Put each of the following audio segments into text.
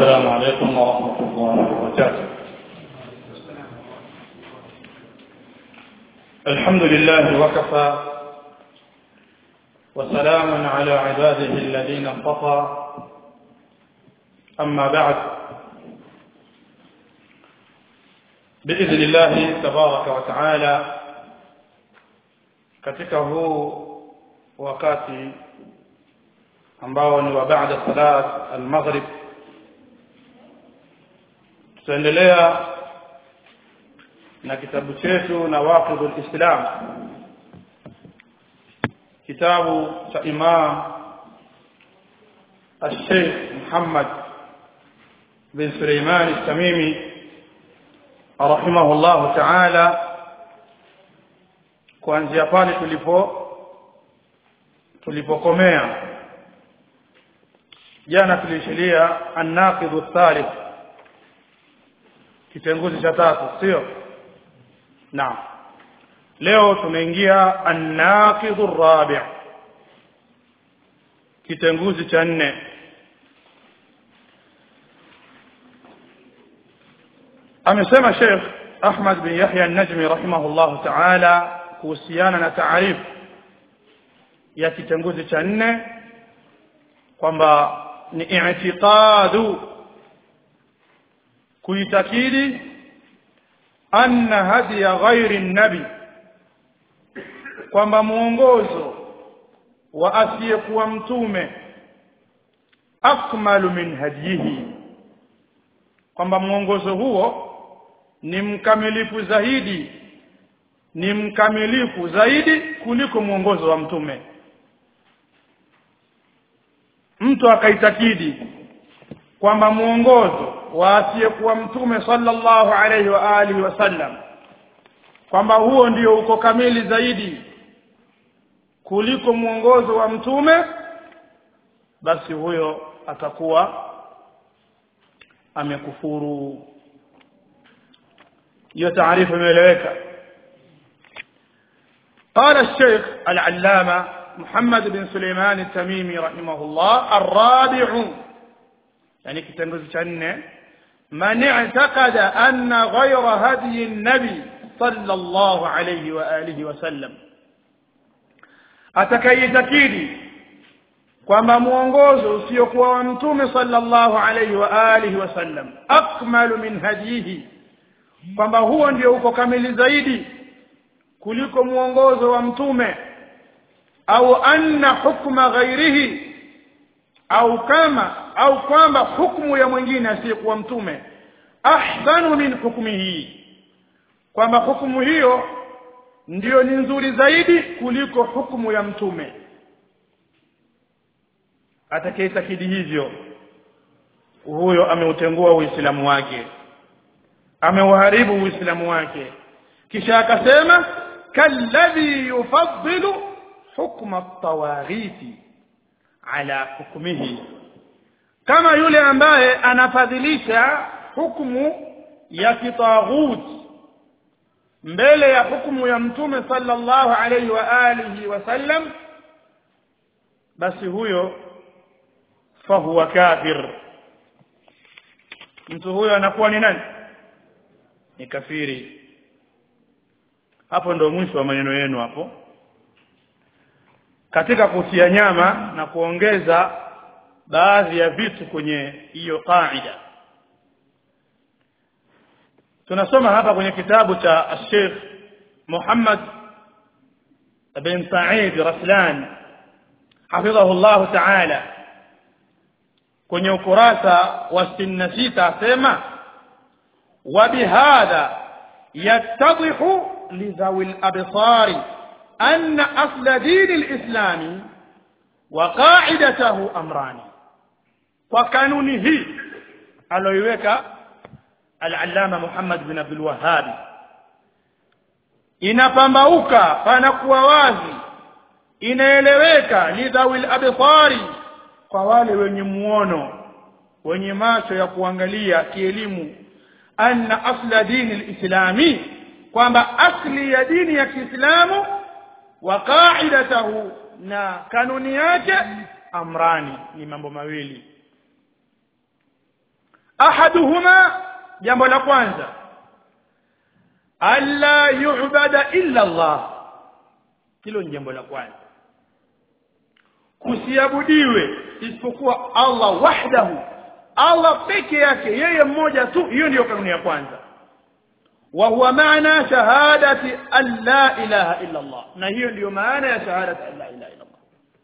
السلام عليكم ورحمة الله وبركاته الحمد لله وكفى وسلام على عباده الذين اصطفى أما بعد بإذن الله تبارك وتعالى katika huu wakati ambao ni wa baada salat al-maghrib tutaendelea na kitabu chetu na waqidul islam kitabu cha imam الشيخ محمد بن سليمان التميمي رحمه الله تعالى kuanzia pale tulipo tulipokomea jana tulishilia an-naqidhu thalith kitenguzi cha tatu sio naam leo tumeingia an-naqidhu rabi' kitenguzi cha nne amesema Sheikh Ahmad bin Yahya an-Najmi rahimahullah ta'ala kuhusiana na taarifu ya kitenguzi cha nne kwamba ni i'tiqadu kuitakidi anna hadiya ghairi nabi kwamba muongozo wa asiyekuwa mtume akmalu min hadihi kwamba muongozo huo ni mkamilifu zaidi ni mkamilifu zaidi kuliko mwongozo wa mtume mtu akaitakidi kwamba mwongozo wa asiyekuwa mtume sallallahu alayhi wa alihi wasallam kwamba huo ndio uko kamili zaidi kuliko mwongozo wa mtume basi huyo atakuwa amekufuru hiyo taarifa imeeleweka قال الشيخ العلامة محمد بن سليمان التميمي رحمه الله الرابع يعني كتنجز شنة من اعتقد أن غير هدي النبي صلى الله عليه وآله وسلم atakayetakidi kwamba mwongozo usiokuwa wa mtume sallallahu alayhi wa alihi wasallam akmalu min hadihi kwamba huo ndio uko kamili zaidi kuliko mwongozo wa mtume au anna hukma ghairihi au kama au kwamba hukumu ya mwingine asiyekuwa mtume ahsanu min hukmihi kwamba hukumu hiyo ndiyo ni nzuri zaidi kuliko hukumu ya mtume atakayetakidi hivyo huyo ameutengua uislamu wake ameuharibu uislamu wake kisha akasema kalladhi yufaddilu hukma at-tawaghiti ala hukmihi kama yule ambaye anafadhilisha hukumu ya kitaghut mbele ya hukumu ya mtume sallallahu alayhi wa alihi wasallam basi huyo fahuwa kafir mtu huyo anakuwa ni nani ni kafiri hapo ndo mwisho wa maneno yenu hapo katika kutia nyama na kuongeza baadhi ya vitu kwenye hiyo qaida tunasoma hapa kwenye kitabu cha Sheikh Muhammad bin Sa'id Raslan hafidhahu Allah ta'ala kwenye ukurasa wa 66 asema wa bihadha yattadhihu لذوي الأبصار أن أصل دين الإسلام وقاعدته أمران وقانونه aloiweka al-allama Muhammad bin Abdul Wahhab inapambauka panakuwa wazi inaeleweka lidhawil absari kwa wale wenye muono wenye macho ya kuangalia kielimu anna asla dini al-islami kwamba asli ya dini ya Kiislamu wa qaidatahu na kanuni yake amrani ni mambo mawili ahaduhuma jambo la kwanza alla yu'bada illa Allah hilo ni jambo la kwanza kusiabudiwe isipokuwa Allah wahdahu Allah peke yake yeye mmoja tu hiyo ndiyo kanuni ya kwanza wa huwa maana shahadati an la ilaha illa Allah na hiyo ndiyo maana ya shahadati an la ilaha illa Allah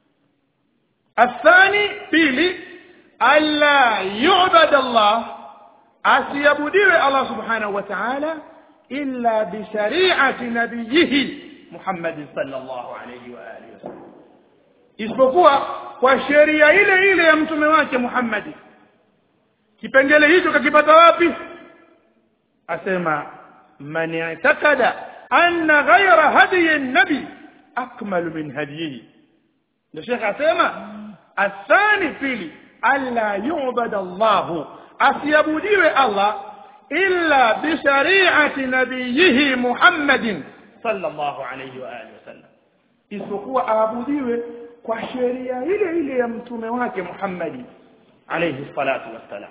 الثاني pili alla yu'bad Allah asiabudiwe Allah subhanahu wa ta'ala illa bi shari'ati nabiyhi Muhammad sallallahu alayhi wa alihi wasallam isipokuwa kwa sheria ile ile ya mtume wake Muhammad kipengele hicho kakipata wapi asema man i'taqada anna ghayra hadiyi an-nabi akmalu min hadiyihi ndio Sheikh asema athani pili alla yu'bada Allah asiabudiwe Allah illa bi shari'ati nabiyhi Muhammadin sallallahu alayhi wa alihi wasallam isipokuwa aabudiwe kwa sheria ile ile ya mtume wake Muhammad alayhi salatu wassalam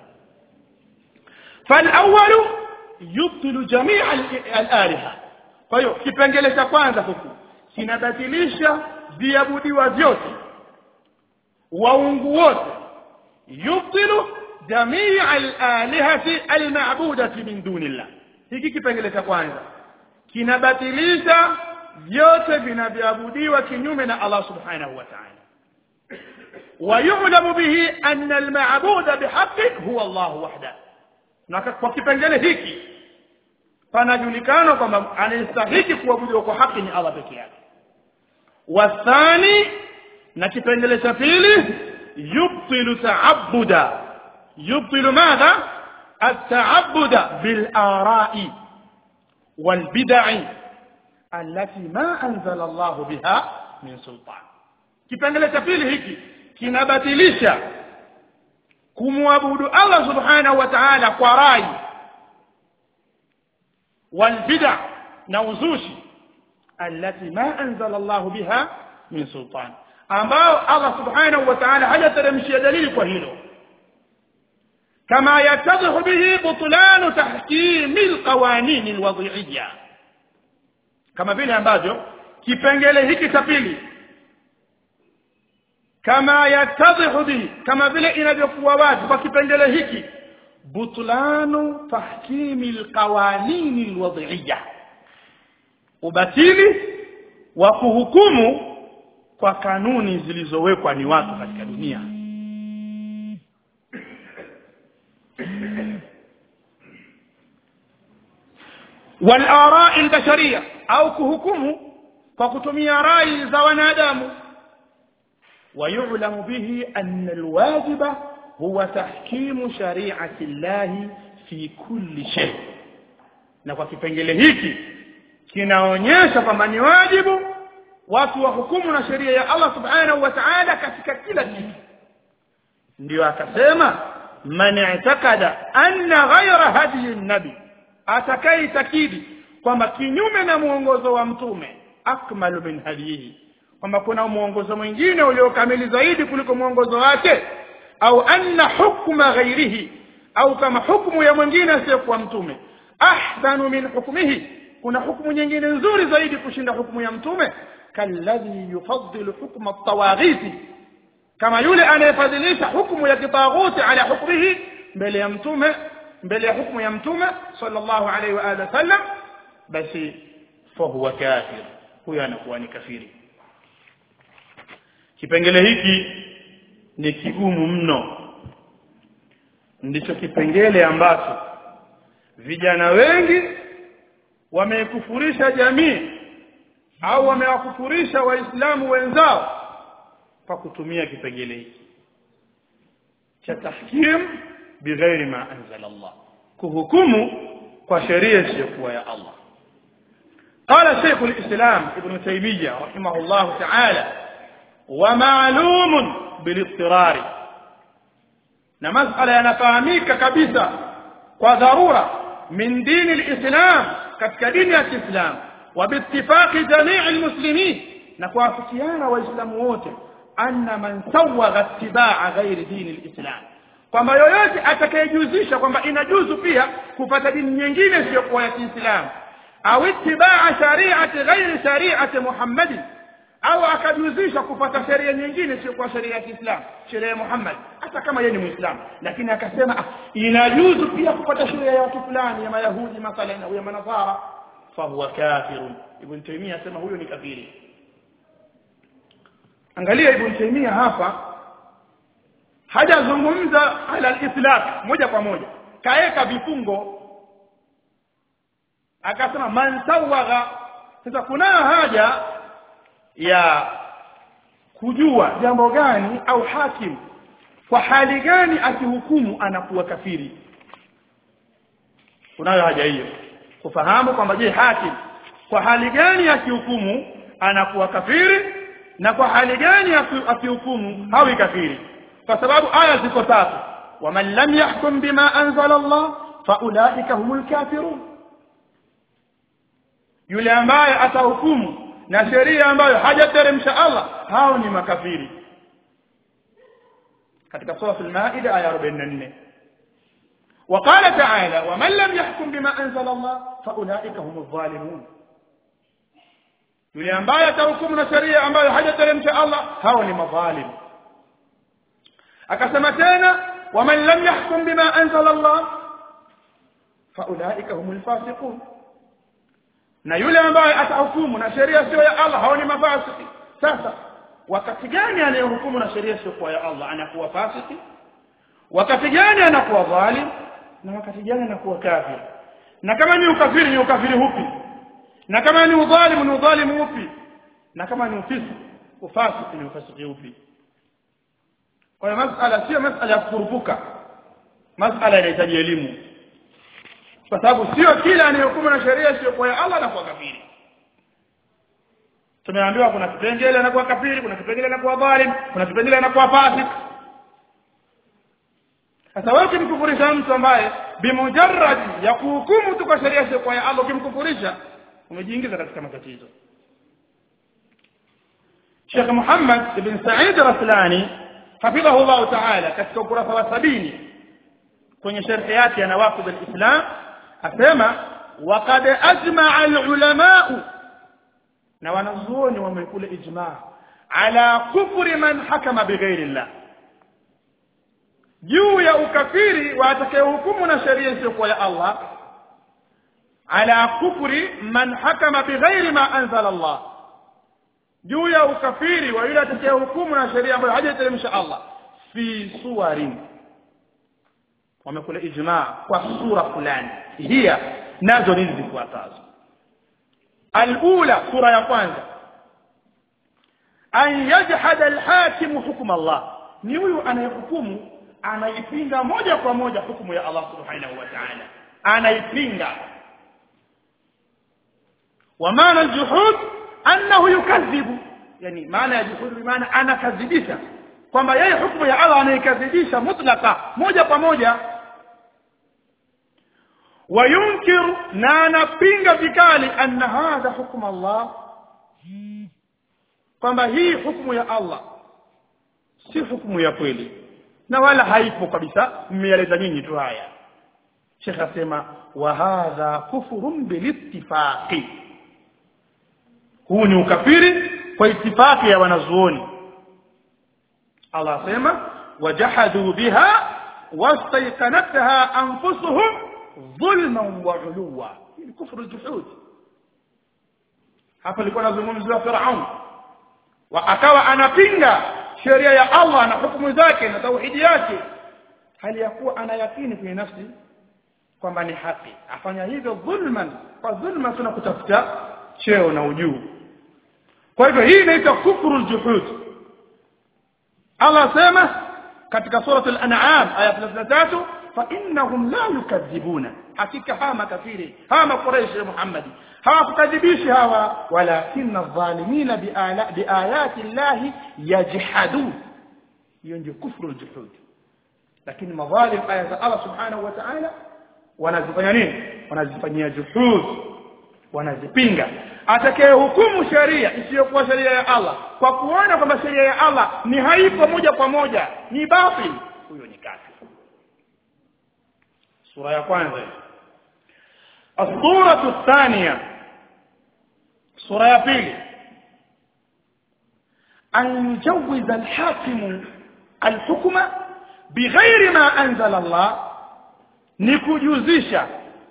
فالاول يبطل جميع الالهه kwa hiyo kipengele cha kwanza huku kinabatilisha viabudiwa vyote waungu wote yubtilu jamii al-alihati al-ma'budati min dunillah hiki kipengele cha kwanza kinabatilisha vyote vinavyoabudiwa kinyume na Allah subhanahu wa ta'ala ويعلم به أن المعبود بحق هو الله وحده na kwa kipengele hiki panajulikana kwamba anayestahiki kuabudiwa kwa haki ni Allah peke yake wathani na kipengele cha pili yubtilu ta'abbuda yubtilu madha التعبد بالآراء والبدع التي ما أنزل الله بها من سلطان kipengele cha pili hiki kinabatilisha kumwabudu Allah subhanahu wa ta'ala kwa rai والبدع na uzushi التي ما أنزل الله بها من سلطان ambao Allah subhanahu wa ta'ala hajateremshia dalili kwa hilo kama yatadhihu bihi butlan tahkim alqawanin alwadhi'iyya kama vile ambavyo kipengele hiki cha pili kama yatadhihu bihi kama vile inavyokuwa wazi kwa kipengele hiki butlanu tahkimi alqawanin alwadhi'iyya ubatili wa kuhukumu kwa kanuni zilizowekwa ni watu katika dunia والآراء البشرية au kuhukumu kwa kutumia rai za wanadamu ويعلم به أن الواجب هو تحكيم شريعة الله في كل شيء na kwa kipengele hiki kinaonyesha kwamba ni wajibu watu wahukumu na sheria ya Allah subhanahu wa ta'ala katika kila kitu ndio akasema man i'taqada anna ghayra hadiyi nabi atakaitakidi kwamba kinyume na muongozo wa mtume akmalu min hadiyihi kwamba kuna muongozo mwingine uliokamili zaidi kuliko muongozo wake au anna hukma ghairihi au kama hukumu ya mwingine asiyokuwa mtume ahsanu min hukmihi kuna hukumu nyingine nzuri zaidi kushinda hukumu ya mtume kalladhi yufaddilu hukma at-tawaghiti kama yule anayefadhilisha hukumu ya kitaghuti ala hukmihi mbele ya mtume mbele ya hukumu ya mtume sallallahu alaihi wa alihi wasallam basi fahuwa kafir huyo anakuwa ni kafiri kipengele hiki ni kigumu mno ndicho kipengele ambacho vijana wengi wamekufurisha jamii au wamewakufurisha waislamu wenzao kwa kutumia kipengele hiki cha tahkim bighairi ma anzala Allah kuhukumu kwa sheria isiyokuwa ya Allah قال شيخ الإسلام ابن تيمية رحمه الله تعالى ومعلوم بالاضطرار na masala yanafahamika kabisa kwa dharura min dini alislam katika dini ya Kiislamu wa biittifaqi jamii almuslimin na kuafikiana waislamu wote anna man sawagha ittibaa ghairi dini alislam kwamba yoyote atakayejuzisha kwamba inajuzu pia kupata dini nyingine isiyokuwa ya Kiislamu au itibaa shari'ati ghairi shari'ati Muhammadi au akajuzisha kupata sheria nyingine isiyokuwa sheria ya Kiislamu sheria ya Muhammad hata kama yeye ni Muislamu lakini akasema ah, inajuzu pia kupata sheria ya watu fulani ya Mayahudi mathalan au ya Manasara fahuwa kafirun Ibn Taymiyyah asema huyo ni kafiri angalia Ibn Taymiyyah hapa hajazungumza ala al-itlaq moja kwa moja kaeka vifungo akasema man sawagha sasa kuna haja ya kujua jambo gani au hakim kwa hali gani akihukumu anakuwa kafiri kunayo haja hiyo kufahamu kwamba je hakim kwa hali gani akihukumu anakuwa kafiri na kwa hali gani akihukumu hawi kafiri kwa sababu aya ziko tatu waman lam yahkum bima anzala Allah faulaika humul kafirun yule ambaye atahukumu na sheria ambayo hajateremsha Allah hao ni makafiri katika sura al-Maida aya 44 وقال تعالى ومن لم يحكم بما انزل الله فاولئك هم الظالمون yule ambaye atahukumu na sheria ambayo hajateremsha Allah hao ni madhalim akasema tena waman lam yahkum bima anzala Allah faulaika humul fasiqun na yule ambaye atahukumu na sheria sio ya Allah hao ni mafasiki sasa wakati gani anayehukumu na sheria sio ya Allah anakuwa fasiki wakati gani anakuwa dhalim na wakati gani anakuwa kafir na kama ni ukafiri ni ukafiri upi na kama ni udhalimu ni udhalimu upi na kama ni ufisiki ufasiki ni ufasiki upi kwa hiyo masala sio masala ya kukurupuka masala inahitaji elimu kwa sababu sio kila anayehukumu na sheria sio kwa ya Allah anakuwa kafiri tumeambiwa kuna kipengele anakuwa kafiri kuna kipengele anakuwa dhalim kuna kipengele anakuwa fasik sasa wewe ukimkufurisha mtu ambaye bimujarrad ya kuhukumu tu kwa sheria sio kwa ya Allah ukimkufurisha umejiingiza katika matatizo Sheikh Muhammad ibn Sa'id Raslani hafidhahu Allah Ta'ala katika ukurasa wa sabini kwenye sharhi yake ya Nawaqid al-Islam asema waqad ajma'a al-ulama na wanazuoni wamekula ijma' ala kufri man hakama bighairi Allah juu ya ukafiri wa atakayehukumu na sheria isiyokuwa ya Allah ala kufri man hakama bighairi ma anzala Allah juu ya ukafiri wa yule atakayehukumu na sheria ambayo hajaiteremsha Allah fi suwarin wamekula ijma kwa sura fulani hiya nazo nini zifuatazo alula sura ya kwanza an yajhada alhakim hukm Allah ni huyu anayehukumu anaipinga moja kwa moja hukumu ya Allah subhanahu wa ta'ala anaipinga wa maana aljuhud annahu yukadhibu yani maana ya juhud maana anakadhibisha kwamba yeye hukumu ya Allah anaikadhibisha mutlaka moja kwa moja وينكر na anapinga vikali anna hadha hukmu Allah kwamba hii hukumu ya Allah si hukumu ya kweli na wala haipo kabisa mmeeleza nyinyi tu haya Sheikh asema wa hadha kufrun bilittifaqi huu ni ukafiri kwa itifaki ya wanazuoni Allah asema wajahadu biha wastayqanatha anfusuhum dhulman wa uluwa ni kufru aljuhud hapa alikuwa anazungumzia Firaun wa akawa anapinga sheria ya Allah na hukumu zake na tauhidi yake hali ya kuwa anayakini kwenye nafsi kwamba ni haki afanya hivyo dhulman kwa dhulma tuna kutafuta cheo na ujuu kwa hivyo hii inaitwa kufru aljuhud Allah sema katika surah al-an'am aya 33 fa innahum la yukadhibuna hakika hawa makafiri hawa makuraishi ya Muhammad hawakukadhibishi hawa walakinna adh-dhalimina biayati llahi yajhadun hiyo ndio kufru aljuhud lakini madhalim aya za Allah subhanahu wa ta'ala wanazifanya nini wanazifanyia juhud wanazipinga atakaye hukumu sheria isiyokuwa sheria ya Allah kwa kuona kwamba sheria ya Allah ni haipo moja kwa moja ni batil huyo ni kafir sura ya kwanza الصورة الثانية سورة يا بيلي أن يجوز الحاكم الحكم بغير ما أنزل الله nikujuzisha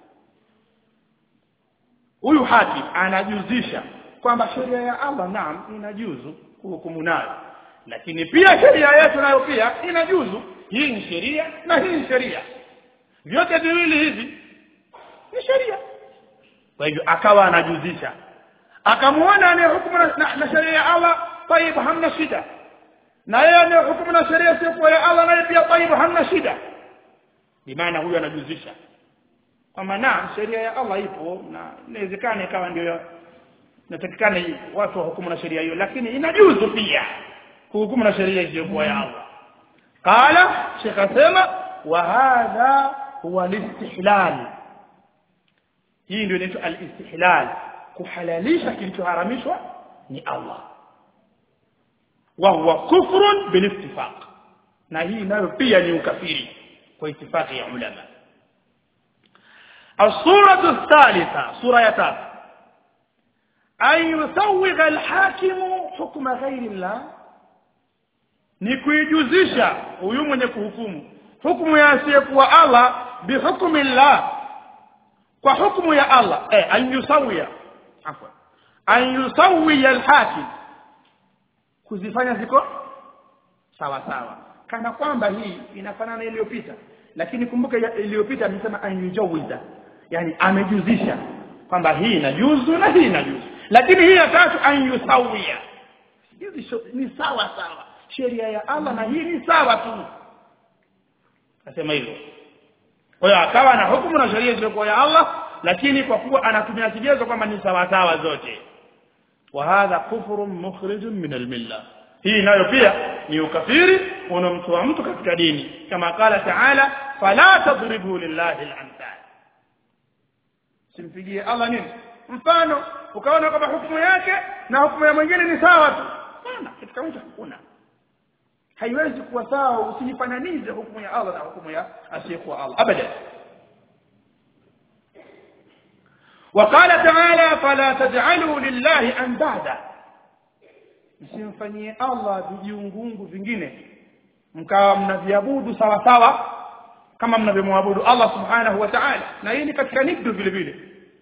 huyu hakim anajuzisha kwamba sheria ya Allah naam inajuzu kuhukumu nayo lakini pia sheria yetu nayo pia inajuzu hii ni sheria na hii ni sheria vyote viwili hivi ni sheria kwa hivyo akawa anajuzisha akamuona anayehukumu na, na, na sheria ya Allah tayib hamna shida na yeye anayehukumu na sheria sio ya Allah naye pia tayib hamna shida bimaana huyu anajuzisha kwamba na sheria ya Allah ipo na inawezekana ikawa ndio natakikana watu wahukumu na sheria hiyo lakini inajuzu pia kuhukumu na sheria isiyokuwa ya Allah qala shekh asema wa hadha huwa listihlal hii ndio inaitwa al-istihlal kuhalalisha kilichoharamishwa ni Allah wa huwa kufrun bil ittifaq na hii nayo pia ni ukafiri kwa itifaki ya ulama الصورة الثالثة سورة يتاب أن يسوغ الحاكم حكم غير الله ni kuijuzisha huyu mwenye kuhukumu hukumu ya asiyekuwa Allah bihukmi Allah kwa hukumu ya Allah eh an yusawiya afwa an yusawiya alhakim kuzifanya ziko sawa sawa kana kwamba hii inafanana iliyopita lakini kumbuka iliyopita amesema an yujawiza yani amejuzisha kwamba hii inajuzu na hii inajuzu lakini hii ya tatu an yusawiya hizi ni sawa sawa sheria ya Allah na hii ni sawa tu nasema hivyo kwa hiyo akawa na hukumu na sheria isiyokuwa ya Allah lakini kwa kuwa anatumia kigezo kwamba ni sawa sawa zote wa hadha kufrun mukhrijun min almilla hii nayo pia ni ukafiri unamtoa mtu katika dini kama kala taala fala tadribu lillahi al-amthal simpigie Allah nini mfano ukaona kwamba hukumu yake na hukumu ya mwingine ni sawa tu sana katika mtu hakuna haiwezi kuwa sawa usifananize hukumu ya Allah na hukumu ya asiyekuwa Allah abadan وقال تعالى فلا تجعلوا لله اندادا msimfanyie Allah vijiungungu vingine mkawa mnaviabudu sawa sawa kama mnavyomwabudu Allah subhanahu wa ta'ala na hii ni katika nikdu vile vile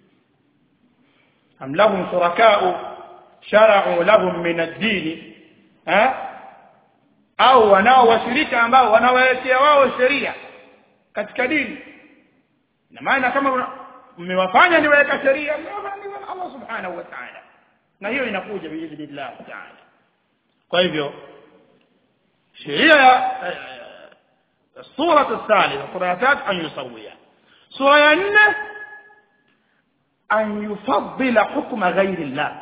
am lahum shuraka'u shara'u lahum min ad-din ha au wanao washirika ambao wanawawekea wao sheria katika dini na maana kama mmewafanya niweka sheria mmewafanya Allah subhanahu wa ta'ala na hiyo inakuja biidhnillah ta'ala kwa hivyo sheria ya sura الثالثه sura ya tatu an yusawiya sura ya nne an yufaddila hukma ghairi Allah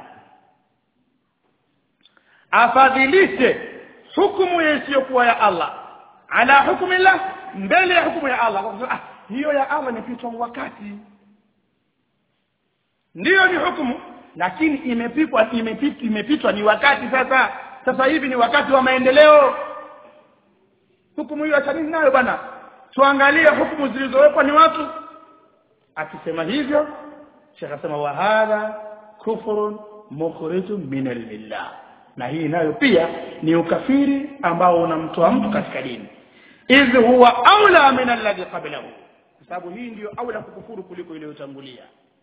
afadhilishe hukumu isiyokuwa ya Allah ala hukmi Allah mbele ya hukumu ya Allah kwa ah, hiyo ya Allah imepitwa wakati ndiyo ni hukumu lakini imepikwa imepitwa imepitwa ni wakati sasa sasa hivi ni wakati wa maendeleo hukumu hiyo acha nini nayo bwana tuangalie hukumu zilizowekwa ni watu akisema hivyo Sheikh asema wa hadha kufrun mukhrijun min al-millah na hii nayo pia ni ukafiri ambao unamtoa mtu katika dini idh huwa aula min alladhi qablahu kwa sababu hii ndiyo aula kukufuru kuliko iliyotangulia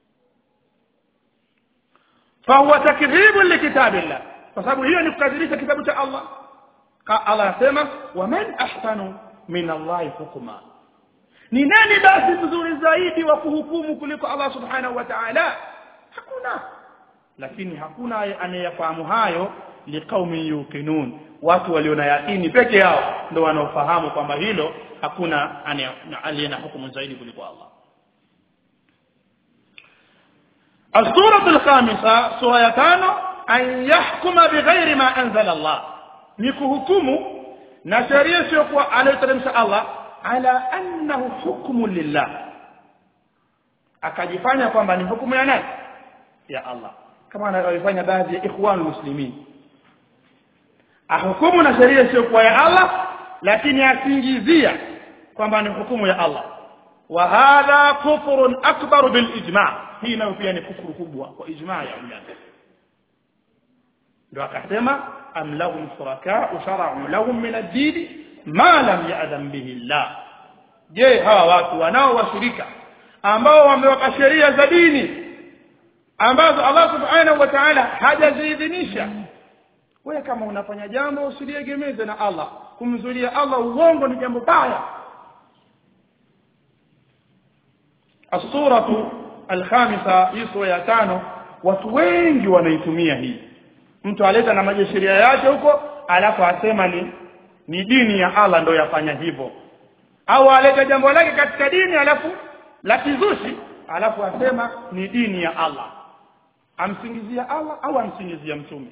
fahuwa takdhibu likitabillah kwa sababu hiyo ni kukadhibisha kitabu cha Allah Allah anasema waman ahsanu min Allah hukma ni nani basi mzuri zaidi wa kuhukumu kuliko Allah subhanahu wa ta'ala hakuna lakini hakuna anayefahamu hayo liqaumin yuqinun watu walio na yakini peke yao ndio wanaofahamu kwamba hilo hakuna aliye na hukumu zaidi kuliko Allah السورة الخامسة سورة يتانو أن يحكم بغير ما أنزل الله نكهكم نشريه سيقوى عليه ترمس الله على أنه حكم لله akajifanya kwamba ni hukumu ya nani ya Allah kama anavyofanya baadhi ya ikhwan muslimin ahukumu na sheria isiyokuwa ya Allah lakini asingizia kwamba ni hukumu ya Allah wa hadha kufrun akbar bil ijma hii nayo pia ni kufuru kubwa kwa ijma ya ulama ndio akasema am lahum shuraka shara'u lahum min ad-din ma lam ya'dam bihi Allah je hawa watu wanao washirika ambao wameweka sheria za dini ambazo Allah subhanahu wa ta'ala hajaziidhinisha wewe kama unafanya jambo usiliegemeze na Allah kumzulia Allah uongo ni jambo baya as-suratu al-khamisa hii sura ya tano watu wengi wanaitumia hii mtu aleta na maji sheria yake huko alafu asema ni ni dini ya Allah ndio yafanya hivyo au aleta jambo lake katika dini alafu la kizushi alafu asema ni dini ya Allah amsingizia Allah au amsingizia mtume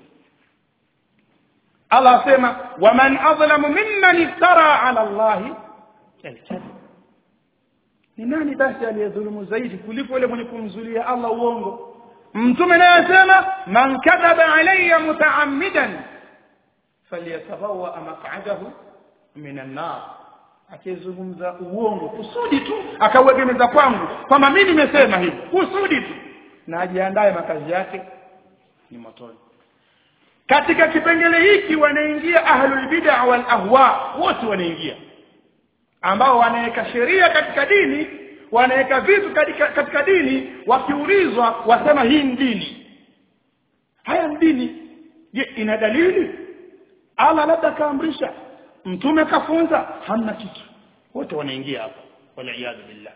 Allah asema waman adlamu mimman iftara ala Allah alkadhib ni nani basi aliyedhulumu zaidi kuliko yule mwenye kumzulia Allah uongo mtume naye asema man kadhaba alayya mutaammidan falyatabawa maq'adahu minan nar akizungumza uongo kusudi tu akauegemeza kwangu kwamba mimi nimesema hivi kusudi tu na ajiandae makazi yake ni motoni katika kipengele hiki wanaingia ahlul bid'a wal ahwa wote wanaingia ambao wanaweka sheria katika dini wanaweka vitu katika, katika dini wakiulizwa wasema hii ni dini haya ni dini je ina dalili Allah labda kaamrisha mtume kafunza hamna kitu wote wanaingia hapo wal billah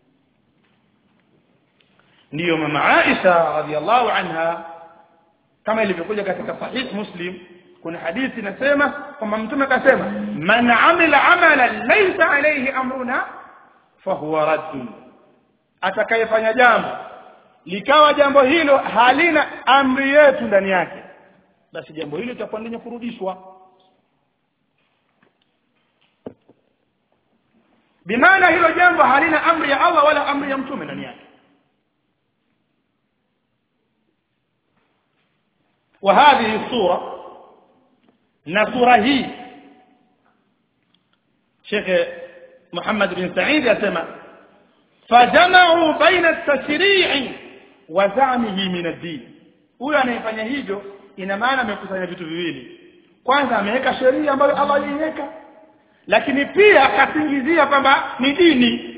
ndiyo mama Aisha radhiallahu anha kama ilivyokuja katika sahih Muslim kuna hadithi inasema kwamba mtume akasema man amila amalan laysa alayhi amruna fahuwa raddun atakayefanya jambo likawa jambo hilo halina amri yetu ndani yake basi jambo hilo litakuwa lenye kurudishwa bimaana hilo jambo halina amri ya Allah wala amri ya mtume ndani yake وهذه الصورة نصورة هي شيخ محمد بن سعيد يسمى فجمعوا بين التشريع وزعمه من الدين huyo anayefanya hivyo ina maana amekusanya vitu viwili kwanza ameweka sheria ambayo Allah aliiweka lakini pia akasingizia kwamba ni dini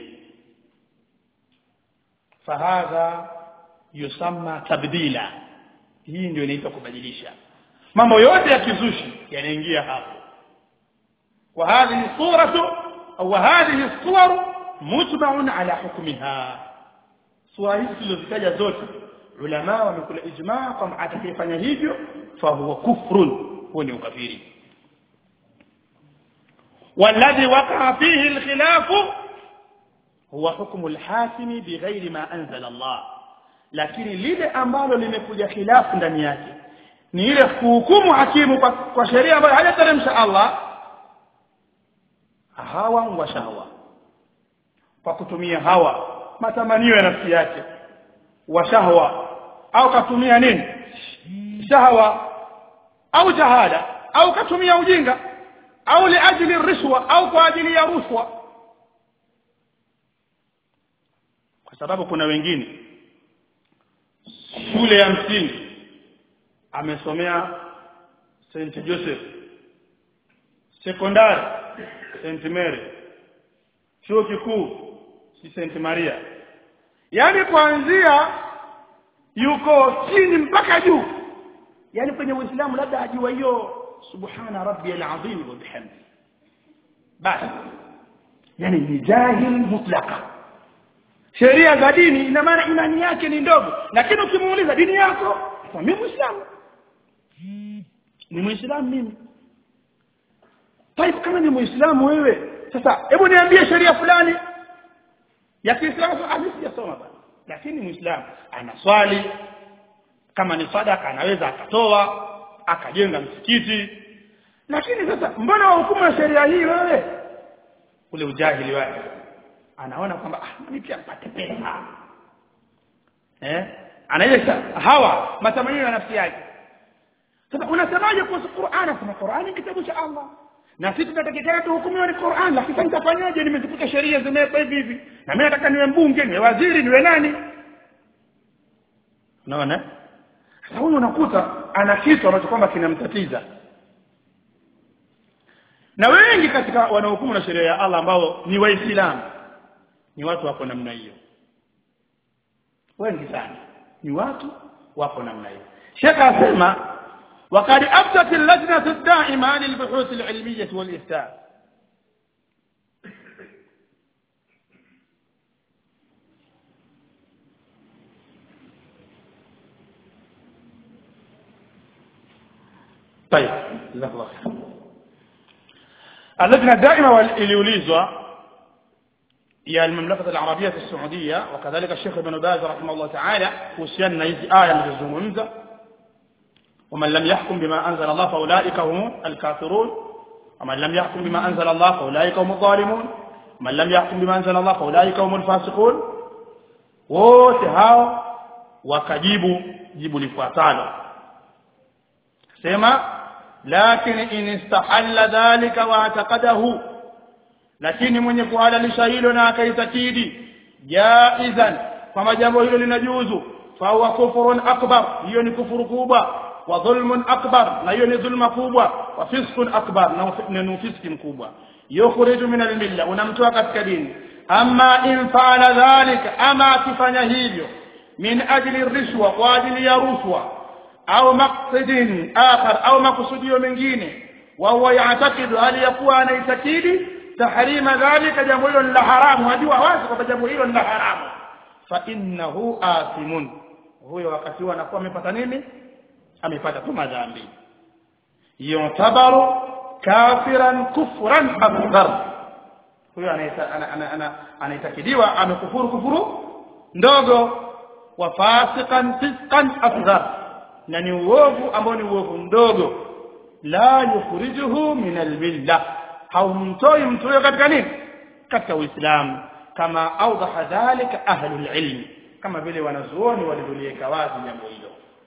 fahadha yusamma tabdila hii ndio inaitwa kubadilisha mambo yote ya kizushi yanaingia hapo wa hadhihi suratu au hadhihi suwaru mujma'un ala hukmiha sura hizi tulizozitaja zote ulama wamekula ijmaa kwamba atakayefanya hivyo fa huwa kufrun huo ni ukafiri والذي وقع فيه الخلاف هو حكم الحاكم بغير ما أنزل الله lakini lile ambalo limekuja khilafu ndani yake ni ile kuhukumu hakimu kwa, kwa sheria ambayo hajateremsha Allah hawa wa shahwa kwa kutumia hawa matamanio ya nafsi yake wa shahwa au katumia nini shahwa au jahada au katumia ujinga au liajili rishwa au kwa ajili ya rushwa kwa sababu kuna wengine shule ya msingi amesomea St Joseph sekondari St Mary chuo kikuu si St Maria yaani kuanzia yuko chini mpaka juu yaani kwenye Uislamu labda ajua hiyo subhana rabbiyal azim wa bihamdi basi yani ni jahil mutlaka sheria za dini ina maana imani yake ni ndogo lakini ukimuuliza dini yako mimi muislamu ni muislamu mimi Taifu kama ni muislamu wewe sasa hebu niambie sheria fulani ya Kiislamu ah mimi sijasoma bana lakini muislamu anaswali kama ni sadaka anaweza akatoa akajenga msikiti lakini sasa mbona wahukumu ya sheria hii wewe ule ujahili wake anaona kwamba ah mimi pia mpate pesa eh anaisha hawa matamanio ya nafsi yake sasa unasemaje kuhusu Qur'an nasema Qur'an ni kitabu cha Allah na sisi tunatakikana tuhukumiwe ni Qur'an lakini nitafanyaje nimezikuta sheria zimewekwa hivi hivi na mimi nataka niwe mbunge niwe waziri niwe nani unaona sasa huyu unakuta ana kitu ambacho kwamba kinamtatiza na wengi katika wanaohukumu na sheria ya Allah ambao ni waislamu ni watu wako namna hiyo wengi sana ni watu wako namna hiyo Sheikh asema وقد أفتت اللجنة الدائمة للبحوث العلمية والإفتاء طيب جزاك الله خير اللجنة الدائمة iliulizwa ya المملكة العربية السعودية وكذلك الشيخ ابن باز رحمه الله تعالى kuhusiana na hizi aya nilizozungumza ومن لم يحكم بما أنزل الله فأولئك هم الكافرون ومن لم يحكم بما أنزل الله فأولئك هم الظالمون ومن لم يحكم بما أنزل الله فأولئك هم الفاسقون wote hao wakajibu jibu lifuatalo sema lakini in istahalla dhalika wa ataqadahu lakini mwenye kuhalalisha hilo na akaitakidi jaizan kama jambo hilo linajuzu fa huwa kufurun akbar hiyo ni kufuru kubwa wa dhulmun akbar na hiyo ni dhulma kubwa wa fiskun akbar na ni fiski mkubwa yukhriju min almilla unamtoa katika dini amma in faala dhalika ama akifanya hivyo min ajli rishwa kwa ajili ya rushwa au maqsadin akhar au makusudio mengine wa huwa ya'taqidu hali yakuwa anaitakidi tahrima dhalika jambo hilo la haramu hajua wazi kwamba jambo hilo ni la haramu fa innahu athimun huyo wakati huo anakuwa amepata nini amepata tu madhambi yutabaru kafiran kufran akbar huyo anaitakidiwa amekufuru kufuru ndogo wa fasiqan fisqan asghar na ni uovu ambao ni uovu mdogo la yukhrijuhu min almilla haumtoi mtu huyo katika nini katika uislamu kama awdaha dhalika ahlul ilm kama vile wanazuoni walivyoliweka wazi jambo hilo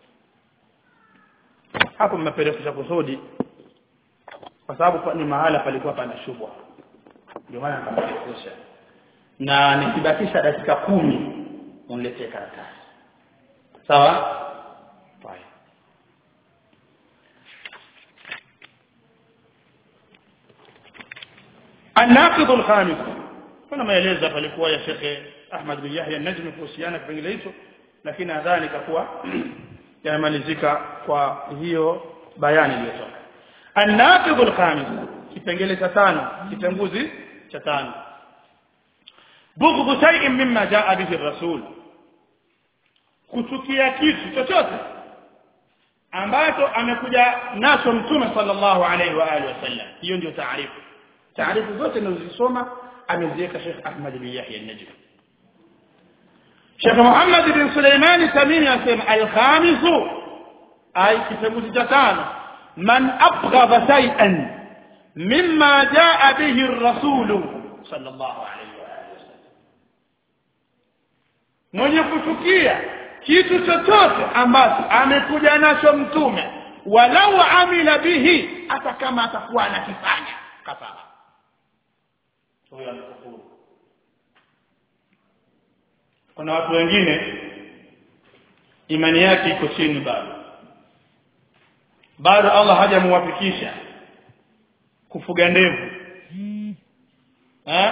hapo mmepelekesha kusudi kwa sababu ni mahala palikuwa pana shubha ndio maana nikapelekesha na nikibakisha dakika kumi uniletee karatasi sawa طيب الناقض الخامس kuna maelezo palikuwa ya Sheikh Ahmad bin Yahya Najmi kuhusiana kipengele hicho lakini nadhani kakuwa yamalizika kwa hiyo bayani iliyotoka الناقض الخامس kipengele cha tano kitenguzi cha tano bughdhu shay'in mimma jaa bihi ar-rasul kuchukia kitu chochote ambacho amekuja nacho mtume sallallahu alaihi wa alihi wasallam hiyo ndio taarifu taarifu zote nilizosoma ameziweka Sheikh Ahmad bin Yahya an-Najmi Sheikh Muhammad bin Suleiman Tamimi asema al-khamis ay kitabu cha tano man abghadha shay'an mimma jaa bihi ar-rasul sallallahu alaihi wa alihi wasallam mwenye kuchukia kitu chochote ambacho amekuja nacho mtume walau amila bihi hata kama atakuwa anakifanya kafara huyo anakufuru kuna watu wengine imani yake iko chini bado bado Allah hajamuwafikisha kufuga ndevu eh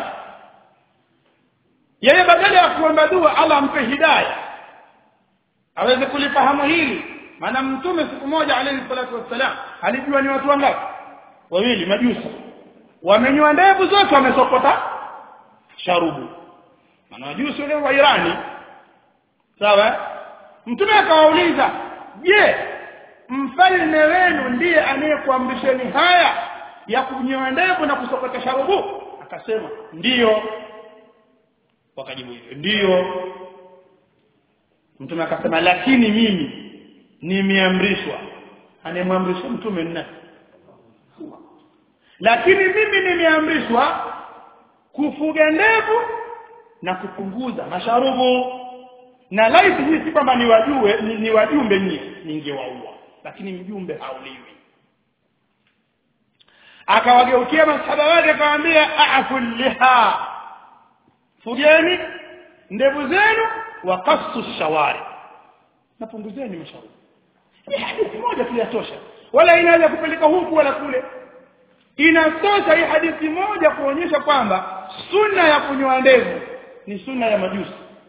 yeye badala ya kuomba dua Allah ampe hidayah aweze kulifahamu hili maana mtume siku moja alayhi salatu wassalam alijua ni watu wangapi wawili majusi wamenywa ndevu zote wamesokota sharubu maana majusi wale wa Irani sawa mtume akawauliza je mfalme wenu ndiye anayekuamrisheni haya ya kunyoa ndevu na kusokota sharubu akasema ndiyo wakajibu hivyo ndiyo mtume akasema lakini mimi nimeamrishwa anemwamrisha mtume nani lakini mimi nimeamrishwa kufuga ndevu na kupunguza masharubu na laiti hii si kwamba ni wajue ni, ni wajumbe nyie ningewaua lakini mjumbe hauliwi akawageukia masahaba wake akamwambia afu liha fugeni ndevu zenu wa qassu shawari napunguzeni mashauri ni hadithi moja tu yatosha wala inaweza kupeleka huku wala kule inatosha hii hadithi moja kuonyesha kwamba sunna ya kunyoa ndevu ni sunna ya majusi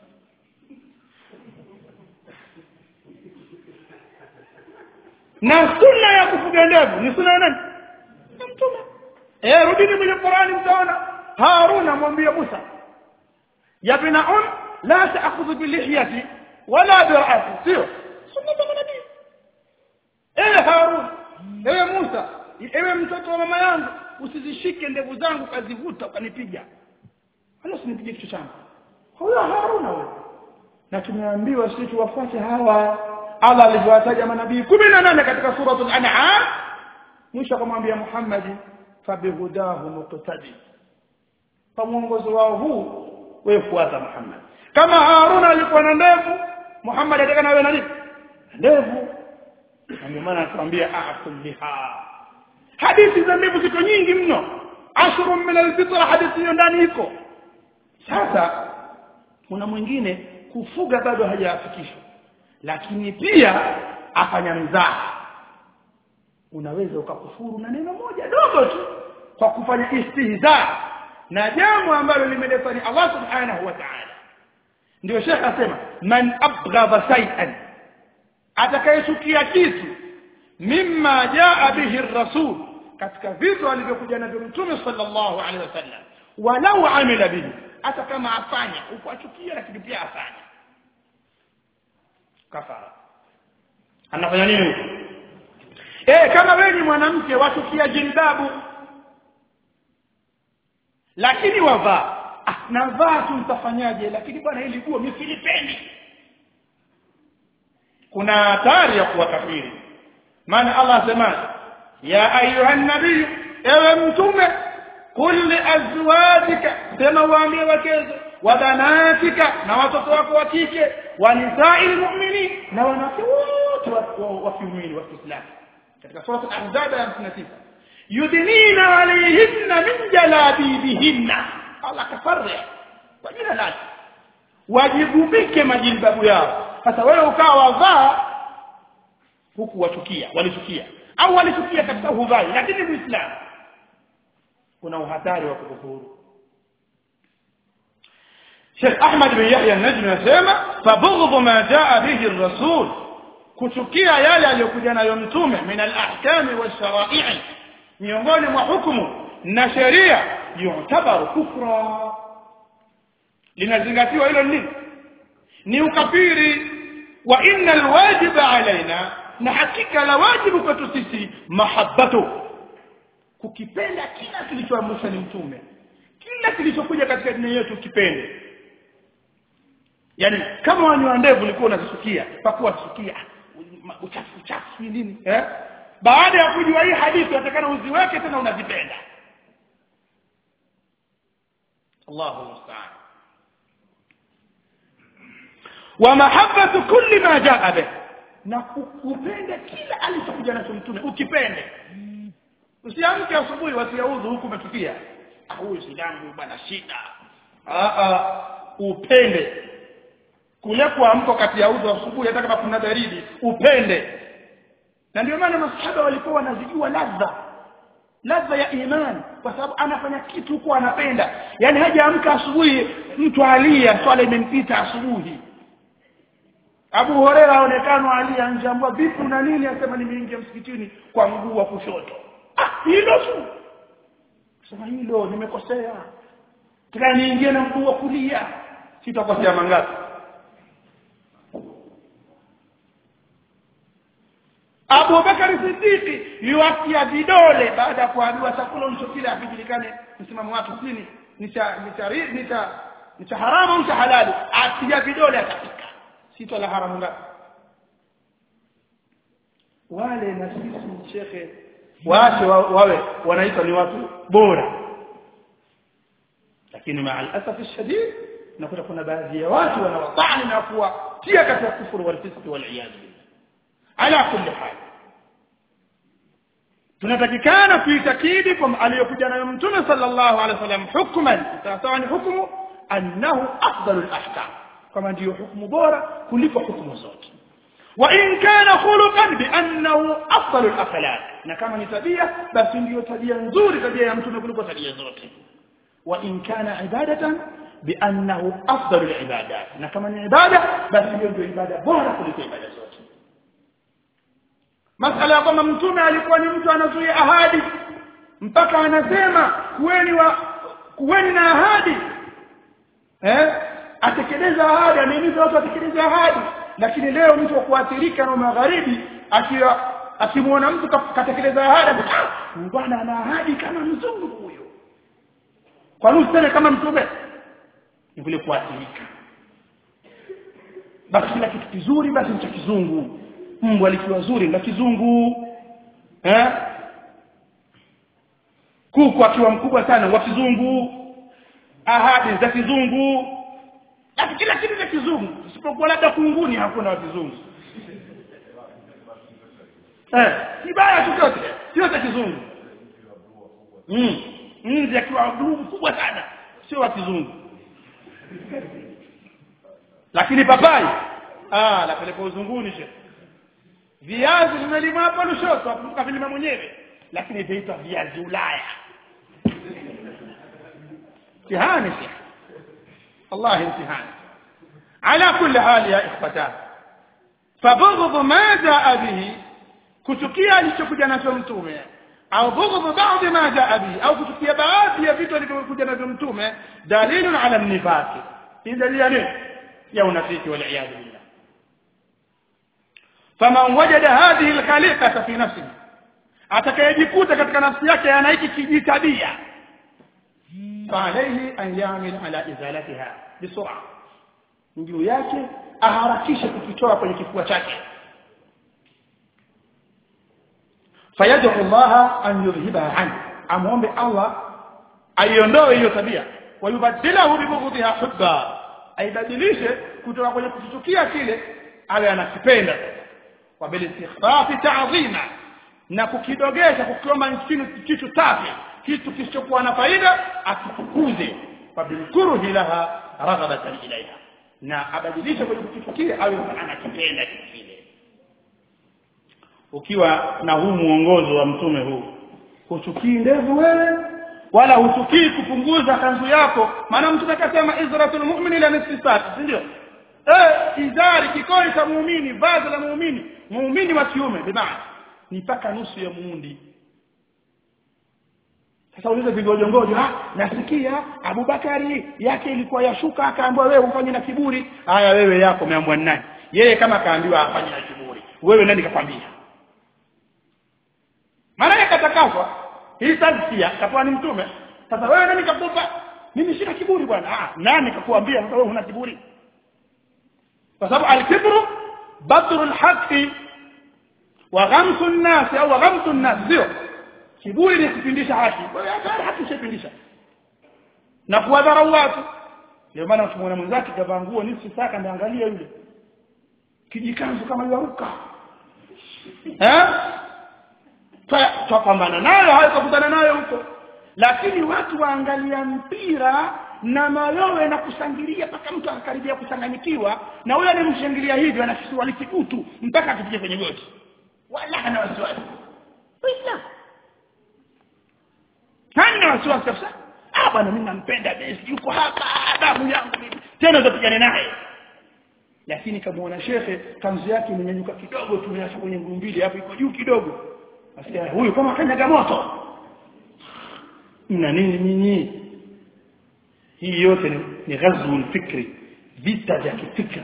na sunna ya kufuga ndevu ni sunna ya nani ya mtume eh rudini kwenye Qur'ani mtaona Harun amwambia Musa ya bina um la ta'khudhu bi lihyati wala bi ra'si sio sunna za nabii eh Harun ewe Musa ewe mtoto wa mama yangu usizishike ndevu zangu kazivuta ukanipiga wala usinipige kichwa changu huyo Haruna huyo na tumeambiwa sisi tuwafuate hawa Allah alivyowataja manabii 18 katika suratul an'am mwisho akamwambia Muhammad fabihudahu muqtadi kwa mwongozo wao huu wewe fuata Muhammad kama Haruna alikuwa na ndevu Muhammad atakana awe na nini ndevu ndio maana atuambia a'kulliha hadithi za ndevu ziko nyingi mno ashru min alfitra hadithi hiyo ndani iko sasa kuna mwingine kufuga bado hajafikishwa lakini pia afanya mzaha unaweza ukakufuru na neno moja dogo tu kwa kufanya istihza na jambo ambalo limeletwa ni Allah subhanahu wa ta'ala ndio Sheikh asema man abghadha shay'an atakayechukia kitu mimma jaa bihi ar-rasul katika vitu alivyokuja navyo mtume sallallahu alaihi wasallam walau amila bihi hata kama afanya huko achukia lakini pia afanya kafara anafanya nini huko eh kama wewe ni mwanamke wachukia jilbabu lakini wavaa ah, navaa tu mtafanyaje lakini bwana hili guo mimi silipendi kuna hatari ya kuwa kafiri maana Allah asema ya ayuha nabii ewe mtume kul li azwajika sema waambie wakezo wa banatika na watoto wako wa kike wa nisa'il mu'minin na wanawake wote wa kiumini wa Kiislamu katika sura al-ahzab ya 59 yudnina alayhinna min jalabibihinna Allah kafarri kwa jina lake wajigubike majilbabu yao sasa wewe ukawa wavaa huku wachukia walichukia au walichukia katika huvai lakini muislamu kuna uhatari wa kukufuru Sheikh Ahmad bin Yahya an-Najmi anasema fabughdhu ma jaa bihi ar-rasul kuchukia yale aliyokuja nayo mtume min al-ahkami wash-shara'i miongoni mwa hukumu na sheria yutabaru kufra linazingatiwa hilo nini ni ukafiri wa inna alwajiba alaina na hakika la wajibu kwetu sisi mahabbatu kukipenda kila kilichoamrishwa ni mtume kila kilichokuja katika dini yetu kipende yani kama wanywa ndevu ulikuwa unazisikia pakuwa sikia uchafu uchafu nini eh baada ya kujua hii hadithi unatakana uziweke tena unazipenda Allahu musta'an wa mahabbatu kulli ma jaa bih na kupenda kila alichokuja nacho mtume ukipende usiamke asubuhi wasiaudhu huku umetukia huyu sidangu bwana shida a upende kule kuamka kati ya udhu asubuhi hata kama kuna baridi upende na ndio maana masahaba walikuwa wanazijua ladha ladha ya imani kwa sababu anafanya kitu huko anapenda yani hajaamka asubuhi mtu alia swala imempita asubuhi Abu Huraira aonekana alia nje ambwa vipi na nini asema nimeingia msikitini kwa mguu wa kushoto ah hilo tu sema hilo nimekosea tena niingie na mguu wa kulia sitakosea mangapi Abu Bakar Siddiqi yuatia vidole baada ya kuambiwa chakula ulichokila hakijulikane msimamo wake nini ni cha ni cha ni cha ni cha haramu au cha halali atia vidole atapika sito la haramu ngapi wale na sisi shekhe waache wa, wawe wanaitwa ni watu bora lakini maa al-asaf shadid nakuta kuna baadhi ya watu wanawatani na kuwatia katika kufuru wal fisq wal iyad billah ala kulli hal tunatakikana kuitakidi kwamba aliyokuja nayo mtume sallallahu alaihi wasallam hukman sawa ni hukumu annahu afdalu al-ahkam kama ndiyo hukumu bora kuliko hukumu zote wa in kana khuluqan bi annahu afdalu al-akhlaq na kama ni tabia basi ndiyo tabia nzuri tabia ya mtume kuliko tabia zote wa in kana ibadatan bi annahu afdalu al-ibadat na kama ni ibada basi hiyo ndio ibada bora kuliko ibada zote masala ya kwamba mtume alikuwa ni mtu anazuia ahadi mpaka anasema kuweni wa kuweni na ahadi eh atekeleza ahadi anahimiza watu atekeleze ahadi lakini leo mtu wa kuathirika na magharibi akiwa akimuona mtu katekeleza ahadi ah bwana ana ahadi kama mzungu huyo kwa nini useme kama mtume ni vile kuathirika basi kila kitu kizuri basi ni cha kizungu mbwa likiwa zuri la kizungu eh kuku akiwa mkubwa sana wa kizungu ahadi za kizungu lakini kila kitu cha kizungu isipokuwa labda kunguni hakuna wa kizungu eh kibaya chochote sio cha kizungu mm nzi akiwa bluu mkubwa sana sio wa kizungu lakini papai ah lapeleka uzunguni shehe viazi vimelimwa hapa Lushoto akumbuka vilima mwenyewe lakini vinaitwa viazi Ulaya mtihani shehe Allah imtihani ala kulli hali ya ikhwatan fabughdhu ma jaa bihi kuchukia alichokuja nacho mtume au bughdhu baadhi ma jaa bihi au kuchukia baadhi ya vitu alivyokuja navyo mtume dalilun ala nifaqi hii dalili ya nini ya unafiki wal iyad billah faman wajada hadhihi alkhaliqata fi nafsihi atakayejikuta katika nafsi yake ana hiki kijitabia فعليه أن يعمل على إزالتها بسرعة juu yake aharakishe kukitoa kwenye kifua chake fayad'u Allah an yudhhibaha an amwombe Allah aiondoe hiyo tabia wayubadilahu bibughdiha hubba aibadilishe kutoka kwenye kuchukia kile awe anakipenda wa bil istighfafi ta'zima na kukidogesha kukiomba nchini kitu safi kitu kisichokuwa na faida akitukuze fabilkuruhi laha raghabatan ilaiha na abadilishe kwenye kitu kile awe anakipenda kitu kile ukiwa na huu muongozo wa mtume huu huchukii ndevu wewe wala huchukii kupunguza kanzu yako maana mtume akasema izratul mu'mini la nisfi sati si ndio eh izari kikoi cha muumini vazi la muumini muumini wa kiume bimaana ni mpaka nusu ya muundi sasa ulize vigojongojo ah nasikia Abubakari yake ilikuwa yashuka akaambiwa wewe ufanye na kiburi haya wewe yako umeambiwa nani yeye kama kaambiwa afanye na kiburi wewe nani kakwambia maana yake katakaswa hii tazkia kapewa ni mtume sasa wewe nani kakupa mimi sina kiburi bwana ah nani kakuambia wewe huna kiburi kwa sababu al-kibru batru al-haqqi wa ghamsu an-nas au ghamsu an-nas sio kiburi ni kupindisha haki wewe hata haki ushapindisha na kuwadharau watu ndio maana ukimwona mwenzake kavaa nguo nusu saka ndio angalia yule kijikanzu kama yaruka eh tutapambana nayo hayo tukutana nayo huko lakini watu waangalia mpira na mayowe na kushangilia mpaka mtu akakaribia kuchanganyikiwa na huyo anemshangilia hivyo ana kiswali kikutu mpaka akifika kwenye goti wala hana wasiwasi Uislamu hana wasiwasi kabisa ah bwana mimi nampenda Messi yuko hapa damu yangu mimi tena utapigana naye lakini kamuona shekhe kanzu yake imenyanyuka kidogo tumeacha kwenye nguu mbili hapo iko juu kidogo asikia huyu kama kanyaga moto mna nini nyinyi hii yote ni, ni ghazwul fikri vita vya kifikra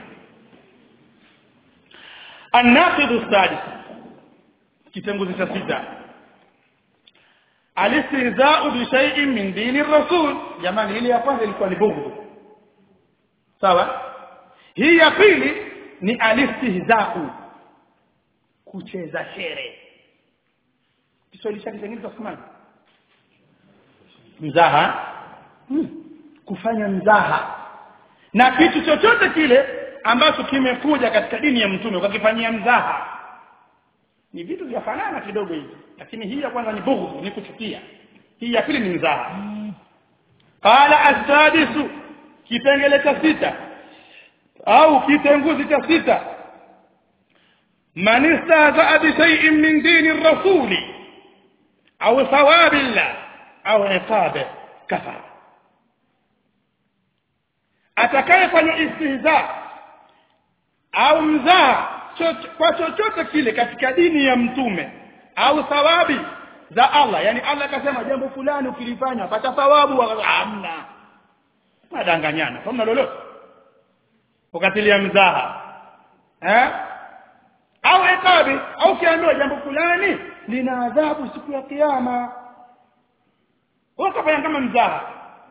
الناقض السادس kitenguzi cha sita alistihza'u bi shay'in min dini rasul jamani ile ya kwanza ilikuwa ni bughd sawa hii ya pili ni alistihza'u kucheza shere Kiswahili chake kingine tutasemaje mzaha hmm. kufanya mzaha na kitu chochote kile ambacho kimekuja katika dini ya mtume ukakifanyia mzaha ni vitu vya fanana kidogo hivi lakini hii ya kwanza ni bughd ni kuchukia hii ya pili ni mzaha qala as-sadisu kipengele cha sita au kitenguzi cha sita man istahzaa bi shay'in min dini rasuli au thawabillah au iqabe kafara atakayefanya istihza au mzaa kwa chochote kile katika dini ya mtume au thawabi za Allah yani Allah akasema jambo fulani ukilifanya pata thawabu hamna madanganyana hamna lolote ukatilia mzaha eh au ikabi au kiambiwa jambo fulani lina adhabu siku ya kiyama wakafanya kama mzaha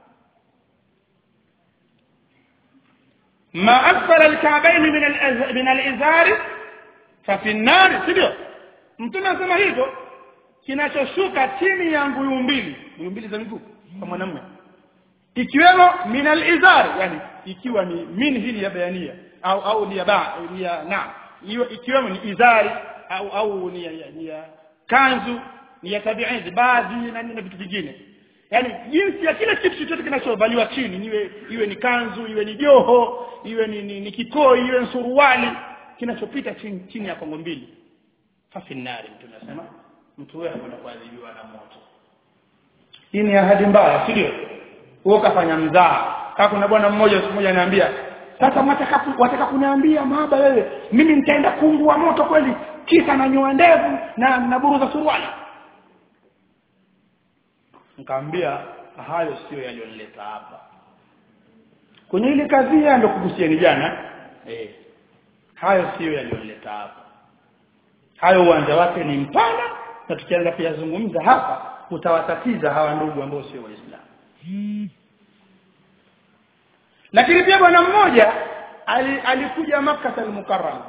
ما أسفل الكعبين من الأز... من الإزار ففي النار sivyo mtume anasema hivyo kinachoshuka chini ya nguyu mbili nguyu mbili za miguu kwa mwanamume ikiwemo min al-izar yani ikiwa ni min hili ya bayania au au ni ya ba ni ya na hiyo ikiwemo ni izari au au ni ya, ni ya kanzu ni ya tabi'i baadhi na na vitu vingine yani jinsi ya kila kitu chochote kinachovaliwa chini iwe iwe ni kanzu iwe ni joho iwe ni, ni, ni kikoi iwe ni suruali kinachopita chini chini ya kongo mbili fafinari mtu anasema mtu huyo anakwenda kuadhibiwa na moto hii ni ahadi mbaya si ndio wewe kafanya mzaa kama kuna bwana mmoja siku moja ananiambia sasa wataka wataka kuniambia mahaba wewe mimi nitaenda kuungua moto kweli kisa na nyoa ndevu na na buruza suruali nikamwambia hayo sio yaliyonileta hapa kwenye ile kadhia ndio kugusieni jana eh hayo sio yaliyonileta hapa hayo uwanja wake ni mpana na tukianza kuyazungumza hapa utawatatiza hawa ndugu ambao sio waislamu lakini pia bwana mmoja alikuja Makkah al-Mukarram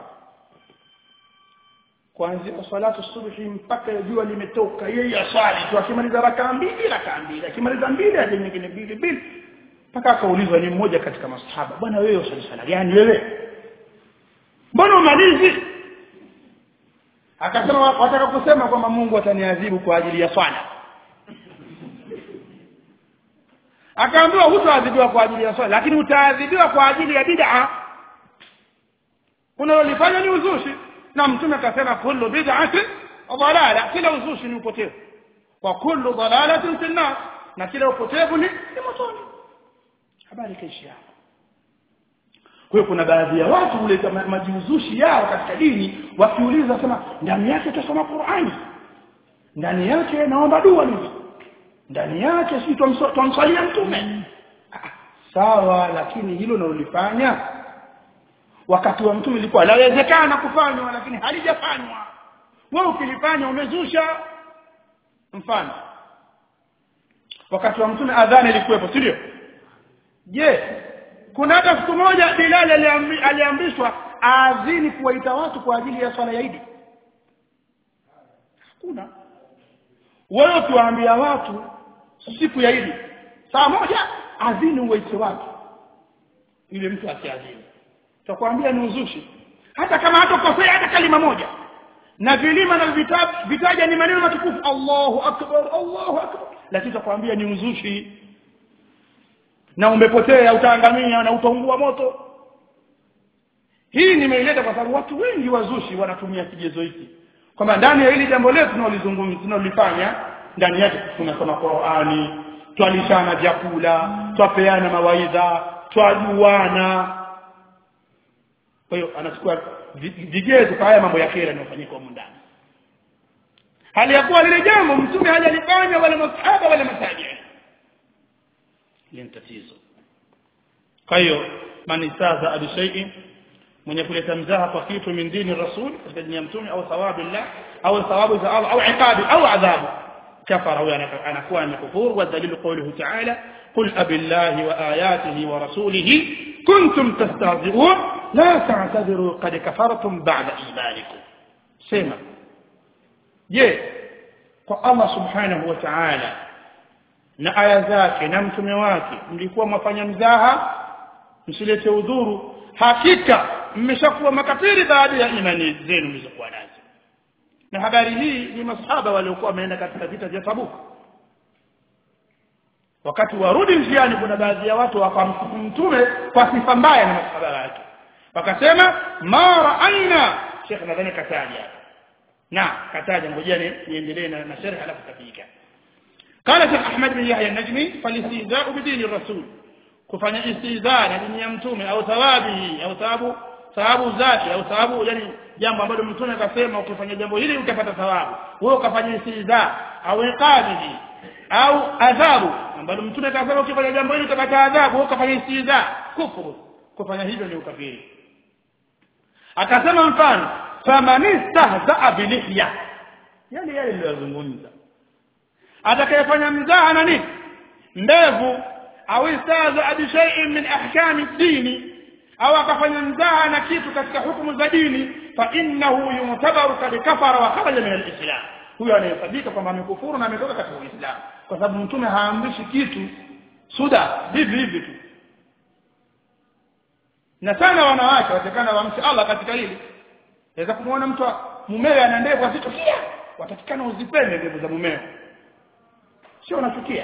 kuanzia salatu subhi mpaka jua limetoka yeye aswali tu akimaliza rakaa mbili rakaa mbili akimaliza mbili aje nyingine mbili mbili mpaka akaulizwa ni mmoja katika masahaba bwana wewe usali sala gani wewe mbona umalizi akasema wataka kusema kwamba Mungu ataniadhibu kwa ajili ya swala akaambiwa hutaadhibiwa kwa ajili ya swala lakini utaadhibiwa kwa ajili ya bid'a unalolifanya ni uzushi na mtume akasema kullu bid'atin dalala kila uzushi ni upotevu wa kullu dalalatin fi nar na kila upotevu ni ni motoni habari kaishi hapo kwa hiyo kuna baadhi ya watu huleta majiuzushi yao katika dini wakiuliza sema ndani yake tusoma Qur'ani ndani yake naomba dua hivi ndani yake si tumswalia mtume sawa lakini hilo nalolifanya wakati wa mtume ilikuwa lawezekana kufanywa lakini halijafanywa wewe ukilifanya umezusha mfano wakati wa mtume adhana ilikuwepo si ndio je kuna hata siku moja Bilal aliamrishwa aadhini kuwaita watu kwa ajili ya swala ya Idi hakuna wewe ukiwaambia watu siku ya Idi saa moja adhini uwaite watu ile mtu akiadhini tutakwambia ni uzushi hata kama hatakosea hata kalima moja na vilima na vitabu vitaja ni maneno matukufu Allahu akbar Allahu akbar lakini tutakwambia ni uzushi na umepotea utaangamia na utaungua moto hii nimeileta kwa sababu watu wengi wazushi wanatumia kigezo hiki kwamba ndani ya hili jambo letu tunalizungumza tunalifanya ndani yake tunasoma Qur'ani twalishana vyakula twapeana mawaidha twajuana kwa hiyo anachukua vigezo kwa haya mambo ya khera yanayofanyika huko ndani hali ya kuwa lile jambo mtume hajalifanya wala masahaba wala matabi'i ni tatizo kwa hiyo man istaza bi shay'in mwenye kuleta mzaha kwa kitu min dini rasul katika dini ya mtume au thawabu llah au thawabu za Allah au iqabi au adhabu kafara huyo anakuwa amekufuru wa dalilu qawluhu ta'ala qul abillahi wa ayatihi wa rasulihi kuntum tastahzi'un la ta'tadiru qad kafartum ba'da imanikum sema je kwa Allah subhanahu wa ta'ala na aya zake na mtume wake mlikuwa mwafanya mzaha msilete udhuru hakika mmeshakuwa makafiri baada ya imani zenu mlizokuwa nazo na habari hii ni masahaba waliokuwa wameenda katika vita vya Tabuk wakati warudi njiani kuna baadhi ya watu wakamsifu mtume kwa sifa mbaya na masahaba wake wakasema ma raaina Sheikh nadhani kataja na kataja ngojea niendelee na, na sharh alafu tafika قال شيخ احمد بن يحيى النجمي فالاستهزاء بدين الرسول kufanya istihza na dini ya mtume au thawabihi au thawabu thawabu zake au thawabu yani jambo ambalo mtume akasema ukifanya jambo hili utapata thawabu wewe ukafanya istihza au iqabihi au adhabu ambalo mtume akasema ukifanya jambo hili utapata adhabu wewe ukafanya istihza kufuru kufanya hivyo ni ukafiri akasema mfano faman istahza bilihya yale yale ndio yazungumza atakayefanya mzaha na nini ndevu au istahza bi shay'in min ahkami dini au akafanya mzaha na kitu katika hukumu za dini fa innahu yumtabaru kad kafara wa kharaja min al-islam huyo anayesabika kwamba amekufuru na ametoka katika uislamu kwa sababu mtume haamrishi kitu suda hivi hivi tu na sana wanawake watakana wamche Allah katika hili naweza kumuona mtu mumewe ana ndevu asichukia watatikana uzipende ndevu za mumewe sio unachukia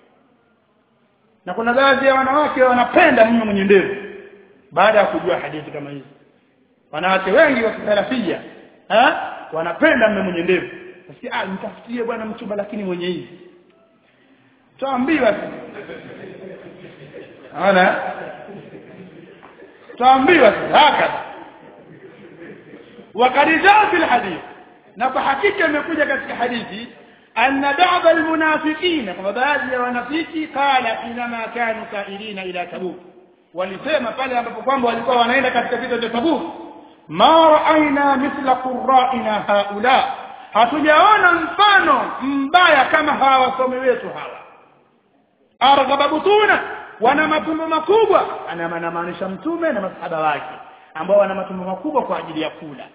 na kuna baadhi ya wanawake wanapenda mume mwenye ndevu baada ya kujua hadithi kama hizi wanawake wengi wa kisalafia eh wanapenda mume mwenye ndevu nasikia ah nitafutie bwana mchumba lakini mwenye hizi tuambiwa ana tuambiwa hakika وقد جاء في الحديث na kwa hakika imekuja katika hadithi anna ba'd almunafiqina kama baadhi ya wanafiki qala inama kanu kailina ila tabuk walisema pale ambapo kwamba walikuwa wanaenda katika vita vya tabuk ma ra'ayna mithla qurra'ina haula hatujaona mfano mbaya kama hawa wasomi wetu hawa arghaba butuna wana matumbo makubwa anamaanisha mtume na masahaba wake ambao wana matumbo makubwa kwa ajili ya kula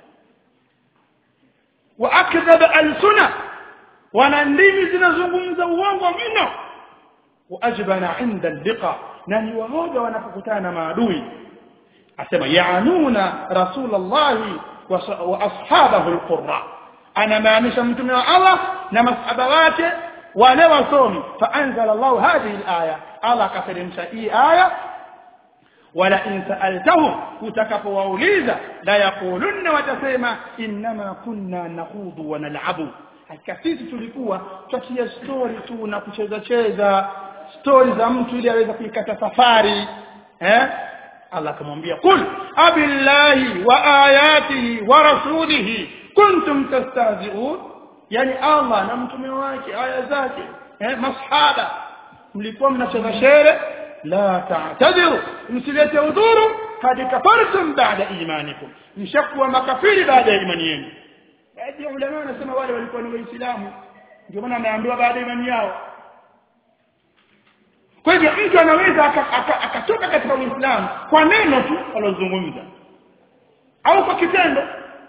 wa akdhab alsuna wana ndimi zinazungumza uongo mno wa ajbana inda liqa na ni waoga wanapokutana na maadui asema yaanuna rasulullah wa ashabahu alqurra anamaanisha mtume wa Allah na masahaba wake wale wasomi faanzala Allah hadhihi alaya Allah akateremsha hii aya wala in sa'altahum utakapowauliza la yaqulunna watasema inma kunna nakhudu wa nal'abu hakika sisi tulikuwa tutatia story tu na kucheza cheza story za mtu ili aweze kuikata safari eh Allah akamwambia kul abillahi wa ayatihi wa rasulihi kuntum tastahzi'un yani Allah na mtume wake aya zake eh masahaba mlikuwa mnacheza shere la ta'tadiru msilete udhuru kad kafartum ba'da imanikum mshakuwa makafiri baada ya imani yenu baadhi ya ulama wanasema wale walikuwa ni waislamu ndio maana ameambiwa baada ya imani yao kwa hivyo mtu anaweza akatoka katika uislamu kwa neno tu alozungumza au kwa kitendo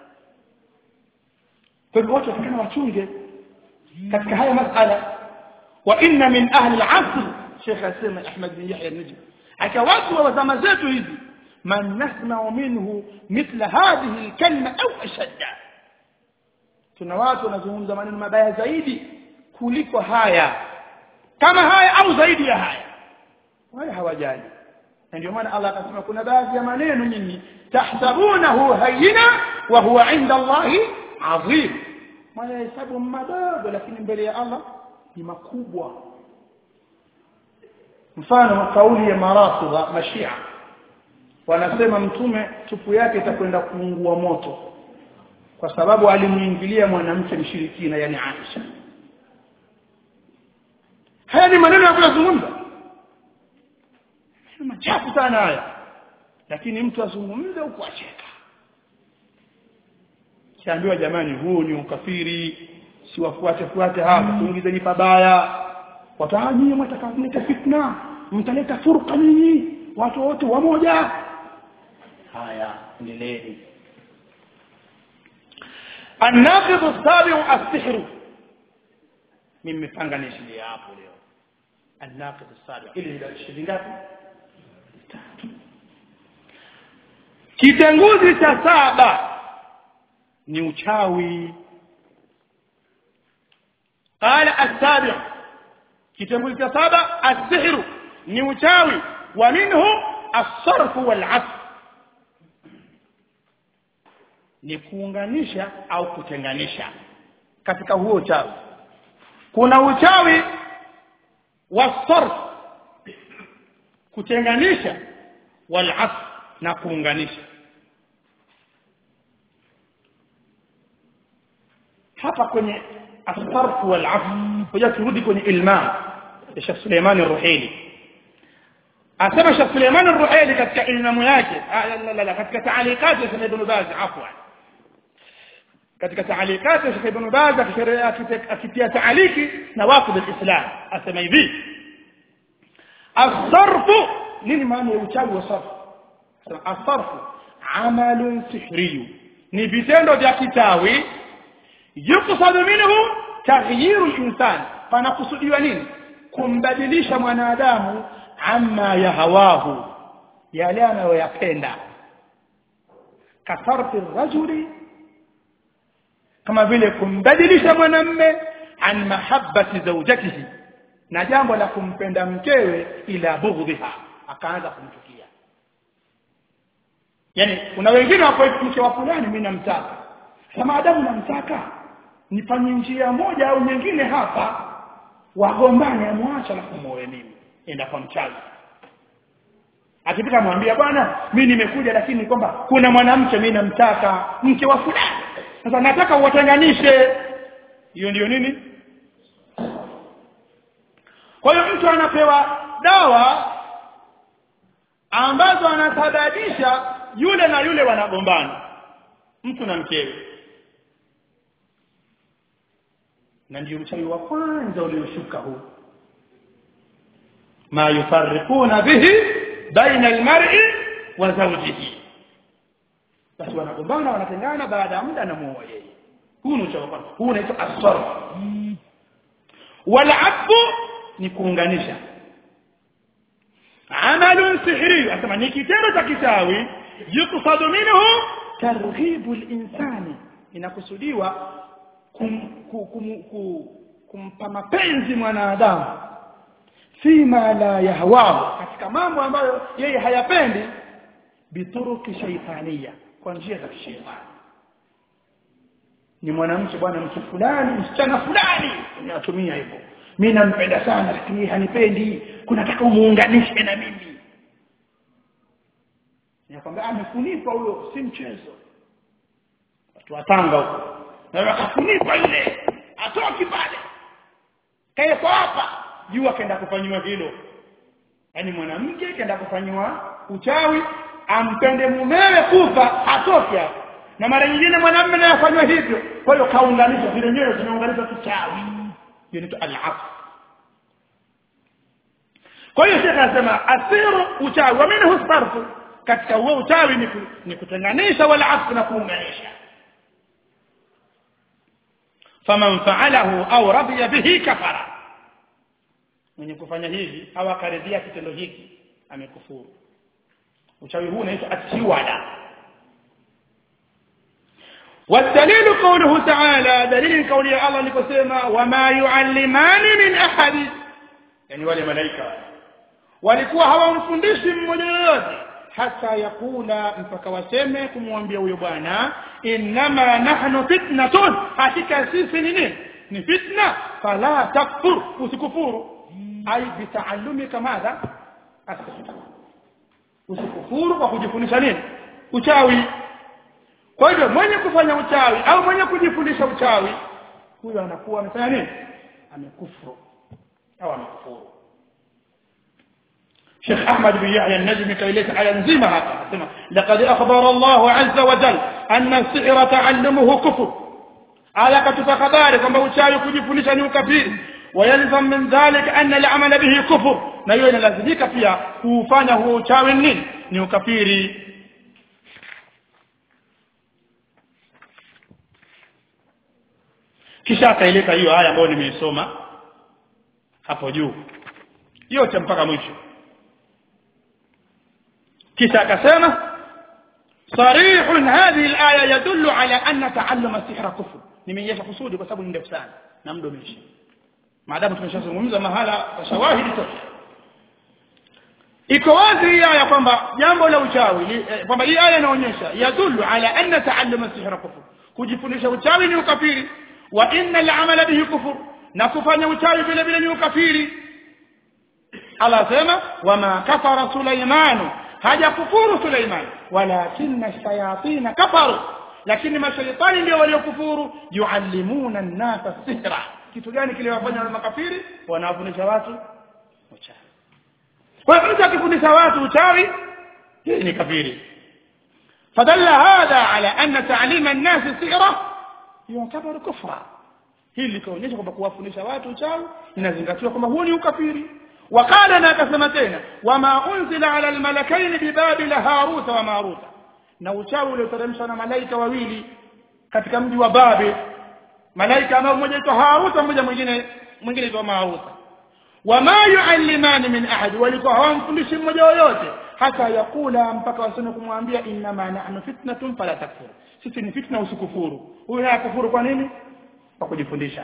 kwa hivyo watu watakana wachunge katika haya masala wa inna min ahli al-asr Sheikh asema Ahmad bin Yahya al-Najmi aka watu wa zama zetu hizi man nasma'u minhu mithla hadhihi al-kalima au ashadda tuna watu wanazungumza maneno mabaya zaidi kuliko haya kama haya au zaidi ya haya wala hawajali na ndio maana Allah akasema kuna baadhi ya maneno nyinyi tahsabunahu hayyina wa huwa inda Allahi adhim hesabu madogo lakini mbele ya Allah ni makubwa mfano kauli ya marafidha mashia wanasema mtume tupu yake itakwenda kuungua moto kwa sababu alimuingilia mwanamke mshirikina yani Aisha haya ni maneno ya kuyazungumza machafu sana haya lakini mtu azungumze huku acheka kiambiwa jamani huu ni ukafiri si wafuate fuate hapa tuingizeni pabaya watanyie mtaka kuleta fitna mtaleta furqa nyinyi watu wote wamoja haya endeleeni الناقض السابع السحر mimi panga nishilie hapo leo الناقض السابع ili ndio shilingi ngapi kitenguzi cha saba ni uchawi قال السابع kitengo cha saba asihru ni uchawi wa minhu as-sarfu wal ni kuunganisha au kutenganisha katika huo uchawi kuna uchawi wa sarf kutenganisha wal na kuunganisha hapa kwenye الصرف والعفو hoja turudi kwenye ilma ya Sheikh Suleiman Ar-Ruhaili asema Sheikh Suleiman Ar-Ruhaili katika ilmu yake la la la katika taalikati ya Sheikh Ibn Baz afwan katika taalikati ya Sheikh Ibn Baz akitia taaliki na waqid al-Islam asema hivi الصرف nini maana ya uchawi wa sarf الصرف عمل سحري ni vitendo vya kitawi yuqsadu minhu taghyiru al-insan panakusudiwa nini kumbadilisha mwanadamu amma yahawahu yale anayoyapenda kasarfi rajuli kama vile kumbadilisha mwanamme an mahabbati zawjatihi na jambo la kumpenda mkewe ila bughdhiha akaanza kumchukia yani kuna wengine wako mke wa fulani mimi namtaka kama adamu namtaka nifanye njia moja au nyingine hapa wagombane amwacha na kumuoe mimi enda kwa mchawi akipita mwambia bwana mimi nimekuja lakini kwamba kuna mwanamke mimi namtaka mke wa fulani sasa nataka uwatenganishe hiyo ndiyo nini kwa hiyo mtu anapewa dawa ambazo anasababisha yule na yule wanagombana mtu na mkewe na ndio mchawi wa kwanza ulioshuka huu ma yufarriquna bihi baina almar'i wa zawjihi basi wanagombana wanatengana baada ya muda anamuoa yeye huu ni uchawi kwanza huu unaitwa as-sarf wal ni kuunganisha amalun sihri asema ni kitendo cha kichawi yuqsadu minhu targhibu al-insani inakusudiwa kum, kum, kum, kum, kumpa mapenzi mwanadamu fima la yahwahu katika mambo ambayo yeye hayapendi bituruki shaitania kwa njia za kishetani ni mwanamke bwana mtu fulani msichana fulani unatumia hivyo mimi nampenda sana lakini hanipendi kunataka umuunganishe na mimi nakwambia amekunipa huyo si mchezo watu watanga huko na akakunipa yule atoki pale kaeko hapa juu akaenda kufanywa hilo yaani mwanamke kaenda kufanywa uchawi ampende mumewe kufa hatoki hapo na mara nyingine mwanamume naye afanywa hivyo kwa hiyo kaunganisha zile nyoyo zimeunganishwa kichawi hiyo ni al-af kwa hiyo shekhe anasema asiru uchawi wa minhu sarfu katika huo uchawi ni, ni kutenganisha wala afu na kuunganisha faman fa'alahu au radiya bihi kafara mwenye kufanya hivi au akaridhia kitendo hiki amekufuru uchawi huu unaitwa atiwala والدليل قوله تعالى دليل قول الله لكسما وما يعلمان من احد يعني wale malaika walikuwa hawamfundishi mmoja yoyote hata yakula mpaka waseme kumwambia huyo bwana innama nahnu fitnatun hakika sisi ni nini ni fitna fala takfur usikufuru ai bitaallumika madha usikufuru kwa kujifundisha nini uchawi kwa hivyo mwenye kufanya uchawi au mwenye kujifundisha uchawi huyo anakuwa amefanya nini amekufuru au amekufuru شيخ أحمد بن يحيى النجمي كيليت على نزيمة هذا لقد أخبر الله عز وجل أن السحر تعلمه كفر على كتب خبار كما uchawi kujifundisha ni ukafiri ويلزم من ذلك أن العمل به كفر na hiyo inalazimika pia kufanya huo uchawi nini ni ukafiri kisha akaileta hiyo aya ambayo nimeisoma hapo juu yote mpaka mwisho kisha akasema صريح هذه الآية يدل على أن تعلم السحر كفر nimeonyesha kusudi kwa sababu ni ndefu sana na muda umeisha maadamu tumeshazungumza mahala kwa shawahidi tosha iko wazi hii aya kwamba jambo la uchawi li- eh, kwamba hii aya inaonyesha yadullu ala anna taalluma sihra kufur kujifundisha uchawi ni ukafiri wa inna al-amala bihi kufur na kufanya uchawi vile vile ni ukafiri Allah asema wama kafara Sulaimanu hajakufuru Suleiman walakinna shayatina kafaru lakini mashaitani ndio waliokufuru yuallimuna an-nasa sihra kitu gani kiliwafanya wale makafiri wanawafundisha watu uchawi kwa hiyo mtu akifundisha watu uchawi hii ni kafiri فدل هذا على أن تعليم الناس السحرة يعتبر كفرا hili likaonyesha kwamba kuwafundisha watu uchawi inazingatiwa kwamba huo ni ukafiri وقال na akasema tena wama unzila ala almalakaini bibabila haruta wa maruta na uchawi ulioteremshwa na malaika wawili katika mji wa babil malaika ambao mmoja aitwa haruta mmoja mwingine mwingine aitwa maruta wama yuallimani min ahad walikuwa hawamfundishi mmoja yoyote hata yakula mpaka waseme kumwambia innama nahnu fitnatun fala takfur sisi ni fitna usikufuru huyu hakufuru kwa nini kwa kujifundisha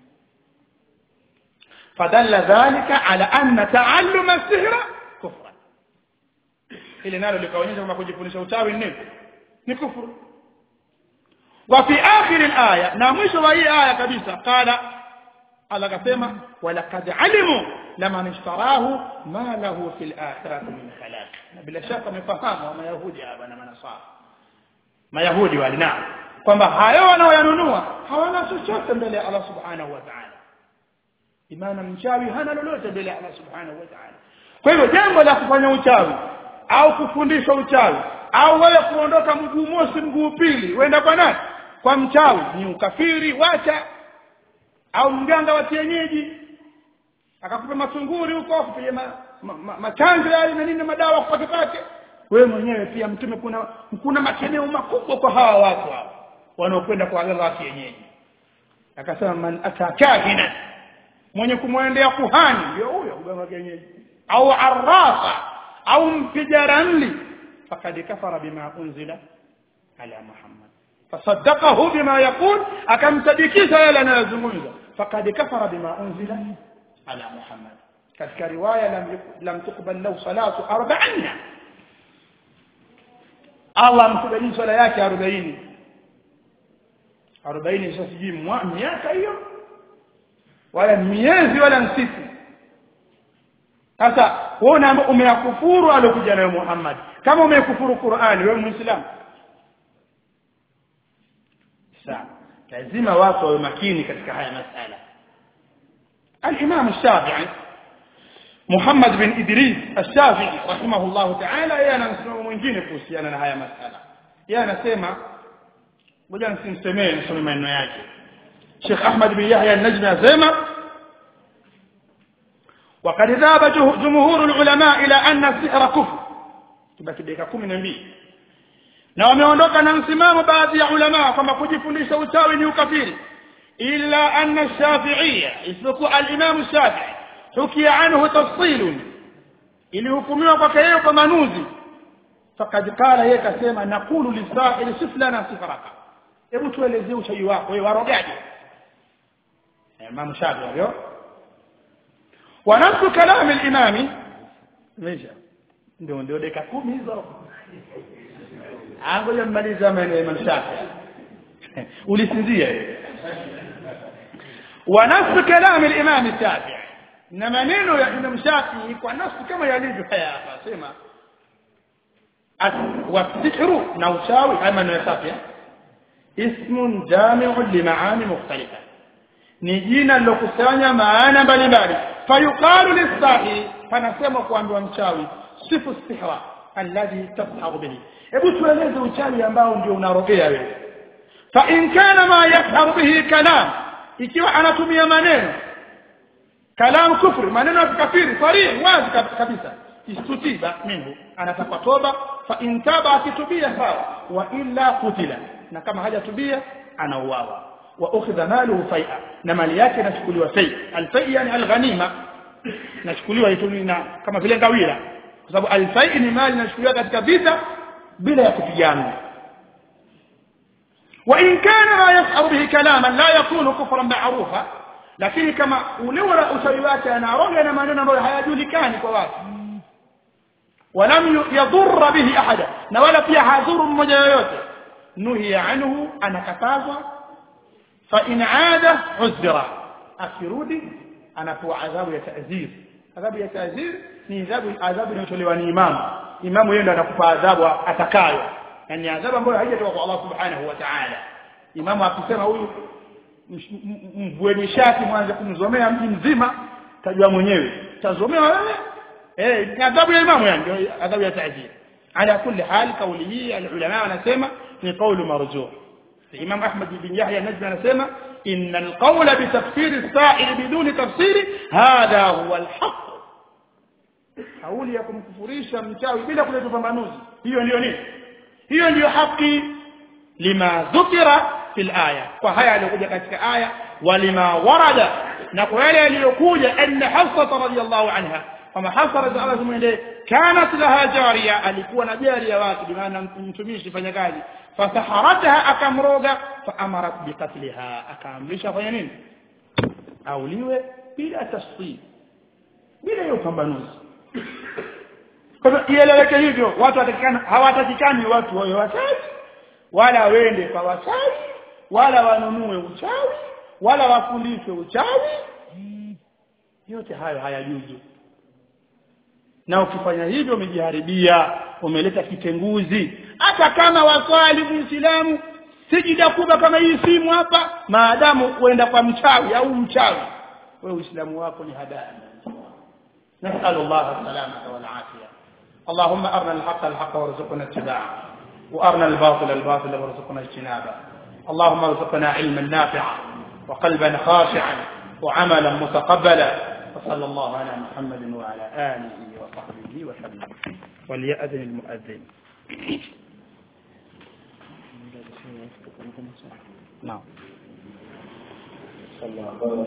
fadalla dhalika ala anna taalluma as-sihra kufra ile nalo likaonyesha kwamba kujifundisha uchawi ni nini ni kufuru wa fi akhir al-aya na mwisho wa hii aya kabisa qala Allah akasema walaqad alimu laman ishtarahu ma lahu fil akhirati min khalaq na bila shaka wamefahamu wa mayahudi hapa na manasara mayahudi wale na kwamba hayo wanaoyanunua hawana chochote mbele ya Allah subhanahu wa ta'ala imana mchawi hana lolote mbele ya Allah subhanahu wa ta'ala kwa hivyo jambo la kufanya uchawi au kufundisha uchawi au wewe kuondoka mguu mosi mguu pili uenda kwa nani kwa mchawi ni ukafiri wacha au mganga wa kienyeji akakupa matunguri huko akupiga ma, ma, ma, machanjo yale na nini madawa kupake pake wewe mwenyewe pia mtume kuna kuna makeneo makubwa kwa hawa watu hawa wanaokwenda kwa waganga wa kienyeji akasema man atakahina mwenye kumwendea kuhani ndio huyo mganga wa kienyeji au arrafa au mpiga ramli fakad kafara bima unzila ala muhammad fasaddaqahu bima yaqul akamsadikisha yale anayozungumza fakad kafara bima unzila ala muhammad katika riwaya lam lam tuqbal lahu salatu 40 Allah amkubali swala yake 40 40 sasa sijui miaka hiyo wala miezi wala msiku sasa wewe unaambia umeyakufuru alokuja nayo Muhammad kama umekufuru Qur'ani wewe muislamu sawa lazima watu wawe makini katika haya masala الإمام الشافعي محمد بن إدريس الشافعي رحمه الله تعالى yeye anasema mwingine kuhusiana na haya masala yeye anasema ngoja nisimsemee nisome maneno yake Sheikh Ahmad bin Yahya an-Najmi anasema وقد ذهب جمهور العلماء إلى أن السحر كفر tubaki dakika 12 na wameondoka na msimamo baadhi ya ulama kwamba kujifundisha uchawi ni ukafiri illa anna ash-shafi'iyya isipokuwa al-imam ash-shafi'i hukia anhu tafsil ilihukumiwa kwake yeye kwa manuzi fakad qala yeye kasema naqulu lisahil sif lana sihraka hebu tuelezee uchawi wako wewe warogaje imam shafi'i huyo wa nafsu kalam al-imami meja ndio ndio dakika 10 hizo angoja mmaliza maneno ya imam shafi'i ulisinzia wa nafsu kalam al-imam shafi'i na maneno ya imam shafi'i kwa nafsi kama yalivyo haya hapa sema wasihru na uchawi haya maneno ya shafi'i ismun jami'un limaani mukhtalifa ni jina lilokusanya maana mbalimbali fayuqalu lisahi panasema kuambiwa mchawi sifu sihra alladhi tasharu bihi hebu tueleze uchawi ambao ndio unarogea wewe fa in kana ma yasharu bihi kalam ikiwa anatumia maneno kalam kufri maneno ya kafiri sarih wazi kabisa istutiba minhu anataka toba fa in taba akitubia sawa wa illa kutila na kama hajatubia anauawa wa ukhidha maluhu fai'a na mali yake inachukuliwa fai alfai yani alghanima inachukuliwa itumina kama vile ngawira kwa sababu alfai ni mali inachukuliwa katika vita bila ya kupigana wa in kana ma yas'aru bihi kalaman la yakunu kufran ma'rufa lakini kama ule ule uchawi wake anaroga na maneno ambayo hayajulikani kwa watu walam yadhurra bihi ahada na wala pia hadhuru mmoja yoyote nuhiya anhu anakatazwa fa in aada uzra akirudi anapewa adhabu ya ta'zir adhabu ya ta'zir ni adhabu adhabu inayotolewa ni imamu imamu yeye ndo atakupa adhabu atakayo yani adhabu ambayo haijatoka kwa Allah subhanahu wa ta'ala imamu akisema huyu mvueni shati mwanze kumzomea mji mzima tajua mwenyewe tazomea wewe eh adhabu ya imamu yani ndio adhabu ya ta'zir ala kulli hal kauli hii alulama wanasema ni kaulu marjuh Imam Ahmad bin Yahya Najmi anasema inna alqawla bitafsir as-sa'il biduni tafsiri hadha huwa alhaq kauli ya kumkufurisha mchawi bila kuleta pambanuzi hiyo ndio nini hiyo ndiyo haki lima dhukira fil aya kwa haya aliyokuja katika aya walima warada na kwa yale yaliyokuja anna hafsa radhiyallahu anha kama hafsa radhiyallahu anha kanat laha jariya alikuwa na jaria wake bi maana mtumishi fanya kazi fasaharataha akamroga faamarat biqatliha akaamrisha fanya nini auliwe bila tasdid bila hiyo pambanuzi kwa hivyo ieleweke hivyo watu watakikana hawatakikani watu wawe wachawi wala wende kwa wachawi wala wanunue uchawi wala wafundishwe uchawi yote hayo hayajuzu na ukifanya hivyo umejiharibia umeleta kitenguzi hata kama waswali muislamu sijida kubwa kama hii simu hapa maadamu uenda kwa mchawi au mchawi wewe uislamu wako ni hadaa نسأل الله السلامة والعافية اللهم أرنا الحق الحق وارزقنا اتباعه وأرنا الباطل الباطل وارزقنا اجتنابه اللهم ارزقنا علما نافعا وقلبا خاشعا وعملا متقبلا وصلى الله على محمد وعلى آله وصحبه وسلم وليأذن المؤذن نعم